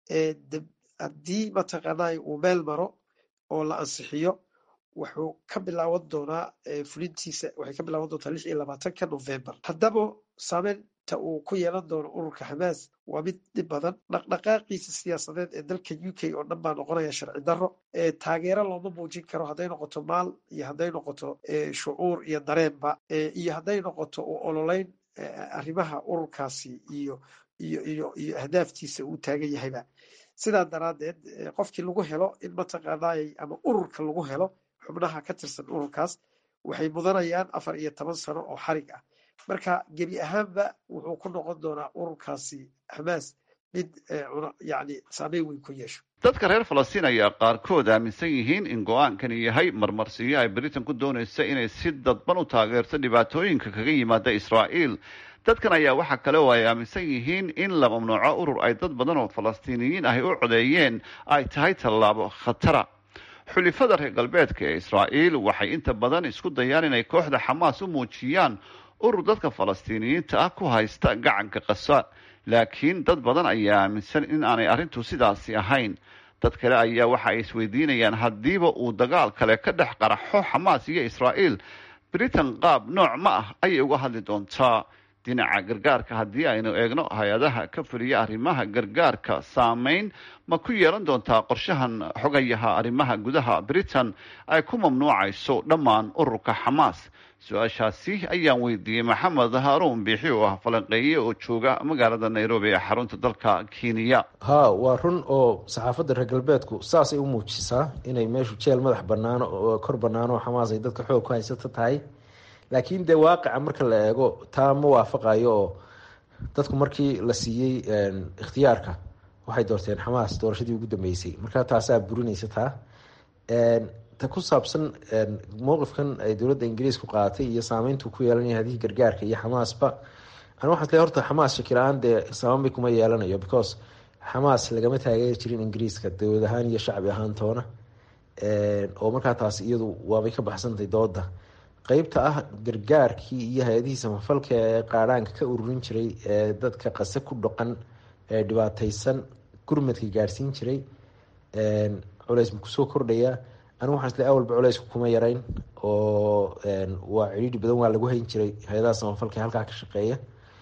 haddii mataqaanaa uu meel maro oo la ansixiyo wuxuu ka bilaaban doonaa fulintiisa waxay ka bilaaban doontaa lix iyo labaatanka november haddaba saameynta uu ku yeelan doono ururka xamaas waa mid dhib badan dhaqdhaqaaqiisa siyaasadeed ee dalka u k oo dhan baa noqonaya sharci darro taageero looma muujin karo hadday noqoto maal iyo hadday noqoto shucuur iyo dareenba iyo hadday noqoto u ololeyn arrimaha ururkaasi iyo iyo iyo iyo ahdaaftiisa uu taagan yahayba sidaa daraaddeed qofkii lagu helo in mataqaanaay ama ururka lagu helo xubnaha ka tirsan ururkaas waxay mudanayaan afar iyo toban sano oo xarig ah marka gebi ahaanba wuxuu ku noqon doonaa ururkaasi xamaas mid yani saameyn weyn ku yeesho dadka reer falastiin ayaa qaarkood aaminsan yihiin in go-aankani yahay marmarsiyo ay britain ku doonaysa inay si dadban u taageerto dhibaatooyinka kaga yimaada israa'iil dadkan ayaa waxaa kale oo ay aaminsan yihiin in la mamnuuco urur ay dad badan oo falastiiniyiin ahi u codeeyeen ay tahay tallaabo khatara xulifada reer galbeedka ee israa'iil waxay inta badan isku dayaan inay kooxda xamaas u muujiyaan urur dadka falastiiniyiinta ah ku haysta gacanka qasa laakiin dad badan ayaa aaminsan in aanay arrintu sidaasi ahayn dad kale ayaa waxa ay isweydiinayaan haddiiba uu dagaal kale ka dhex qaraxo xamaas iyo israa'iil britain qaab nooc ma ah ayay uga hadli doontaa dhinaca gargaarka haddii aynu eegno hay-adaha ka fuliya arrimaha gargaarka saameyn ma ku yeelan doontaa qorshahan xogayaha arrimaha gudaha britain ay ku mamnuucayso dhammaan ururka xamaas su-aashaasi ayaan weydiiyey maxamed haaruun biixi oo ah falanqeeye oo jooga magaalada nairobi ee xarunta dalka kenya ha waa run oo saxaafadda reer galbeedku saasay u muujisaa inay meeshu jeel madax banaano oo kor banaano oo xamaas ay dadka xoog ku haysato tahay laakiin dee waaqica marka la eego taa ma waafaqayo oo dadku markii la siiyey ikhtiyaarka waxay doorteen xamaas doorashadii ugu dambeysay marka taasaa burinaysa taa ta ku saabsan mowqifkan ay dowladda ingiriisku qaadatay iyo saameyntu ku yeelanaya hadihii gargaarka iyo xamaasba an waxaa le horta xamaas shakila-aan dee saameynba kuma yeelanayo because xamaas lagama taageeri jirin ingiriiska dowlad ahaan iyo shacbi ahaan toona oo markaa taas iyadu waabay ka baxsantay dooda qeybta ah gargaarkii iyo hay-adihii samafalka ee qaadhaanka ka ururin jiray ee dadka qase ku dhaqan ee dhibaateysan gurmadka gaadhsiin jiray culeys ma kusoo kordhaya anigu waxaan isle awalba culeysku kuma yarayn oo waa cidhiidhi badan waa lagu hayn jiray hay-adaha samafalka halkaa ka shaqeeya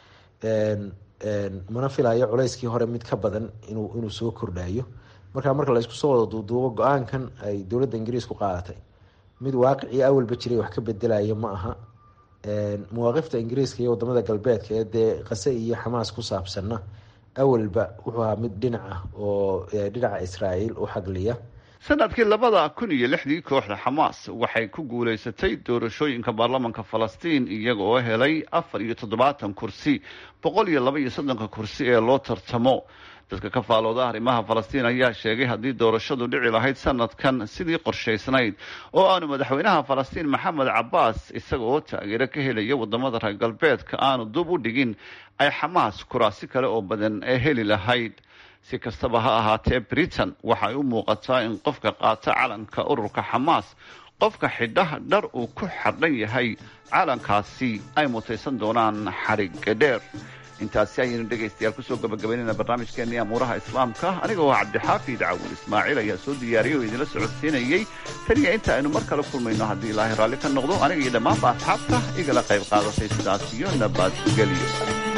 mana filayo culeyskii hore mid ka badan inuu inuu soo kordhayo marka marka la isku soo wada duuduubo go-aankan ay dowladda ingiriisku qaadatay mid waaqicii awalba jiray wax ka bedelayo ma aha mawaaqifta ingiriiska iyo wadamada galbeedka ee dee qase iyo xamaas ku saabsanna awalba wuxuu ahaa mid dhinac ah oo dhinaca israa'iil u xagliya sanadkii labada kun iyo lixdii kooxda xamaas waxay ku guulaysatay doorashooyinka baarlamanka falastiin iyaga oo helay afar iyo toddobaatan kursi boqol iyo laba iyo soddonka kursi ee loo tartamo dadka ka faalooda arrimaha falastiin ayaa sheegay haddii doorashadu dhici lahayd sanadkan sidii qorshaysnayd oo aanu madaxweynaha falastiin maxamed cabaas isaga oo taageero ka helaya wadamada reer galbeedka aanu dub u dhigin ay xamaas kuraasi kale oo badan ee heli lahayd si kastaba ha ahaatee britain waxay u muuqataa in qofka qaata calanka ururka xamaas qofka xidha dhar uu ku xardhan yahay calankaasi ay mutaysan doonaan xariga dheer intaasi ayaynu dhegaystayaal kusoo gabagabaynayna barnaamijkeenii amuuraha islaamka aniga oo cabdixaafid cawur ismaaciil ayaa soo diyaariyay oo idinla socodsiinayey taniya inta aynu mar kale kulmayno haddii ilaahay raalli ka noqdo aniga iyo dhammaanba asxaabta igala qayb qaadatay sidaas iyo nabadgelyo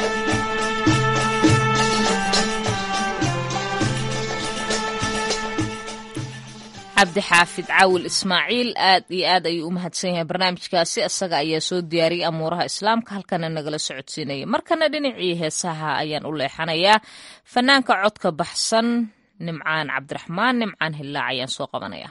cabdixaafid caawil ismaaciil aad iyo aad ayuu u mahadsan yahay barnaamijkaasi isaga ayaa soo diyaariyay amuuraha islaamka halkana nagala socodsiinaya markana dhinacii heesaha ayaan u leexanayaa fanaanka codka baxsan nimcaan cabdiraxmaan nimcaan hillaac ayaan soo qabanaya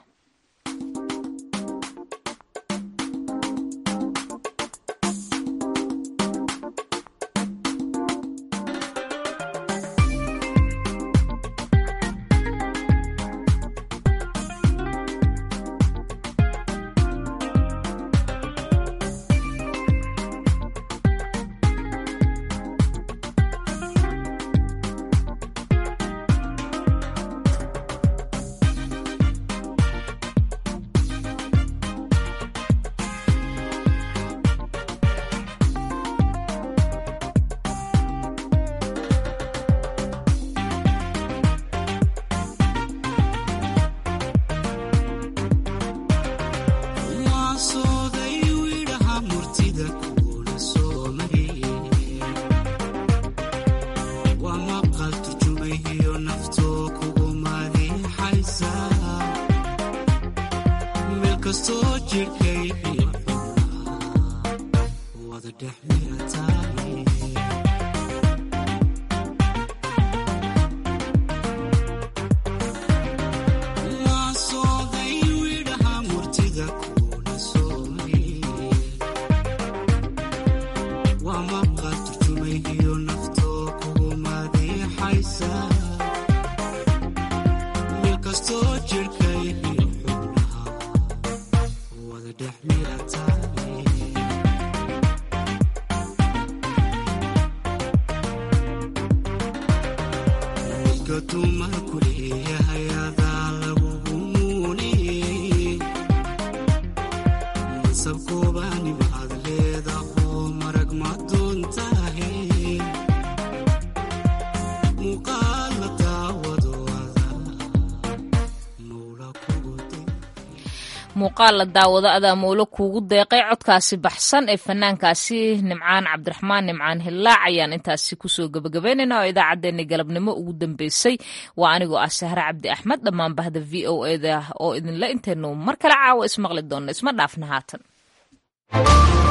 One muuqaal la daawado adaa mowlo kuugu deeqay codkaasi baxsan ee fanaankaasi nimcaan cabdiraxmaan nimcaan hillaac ayaan intaasi kusoo gebagabaynayna oo idaacaddeenni galabnimo ugu dambeysay waa anigoo ah sahre cabdi axmed dhammaan bahda v o eda oo idinla intaynu mar kale caawa ismaqli doonno isma dhaafna haatan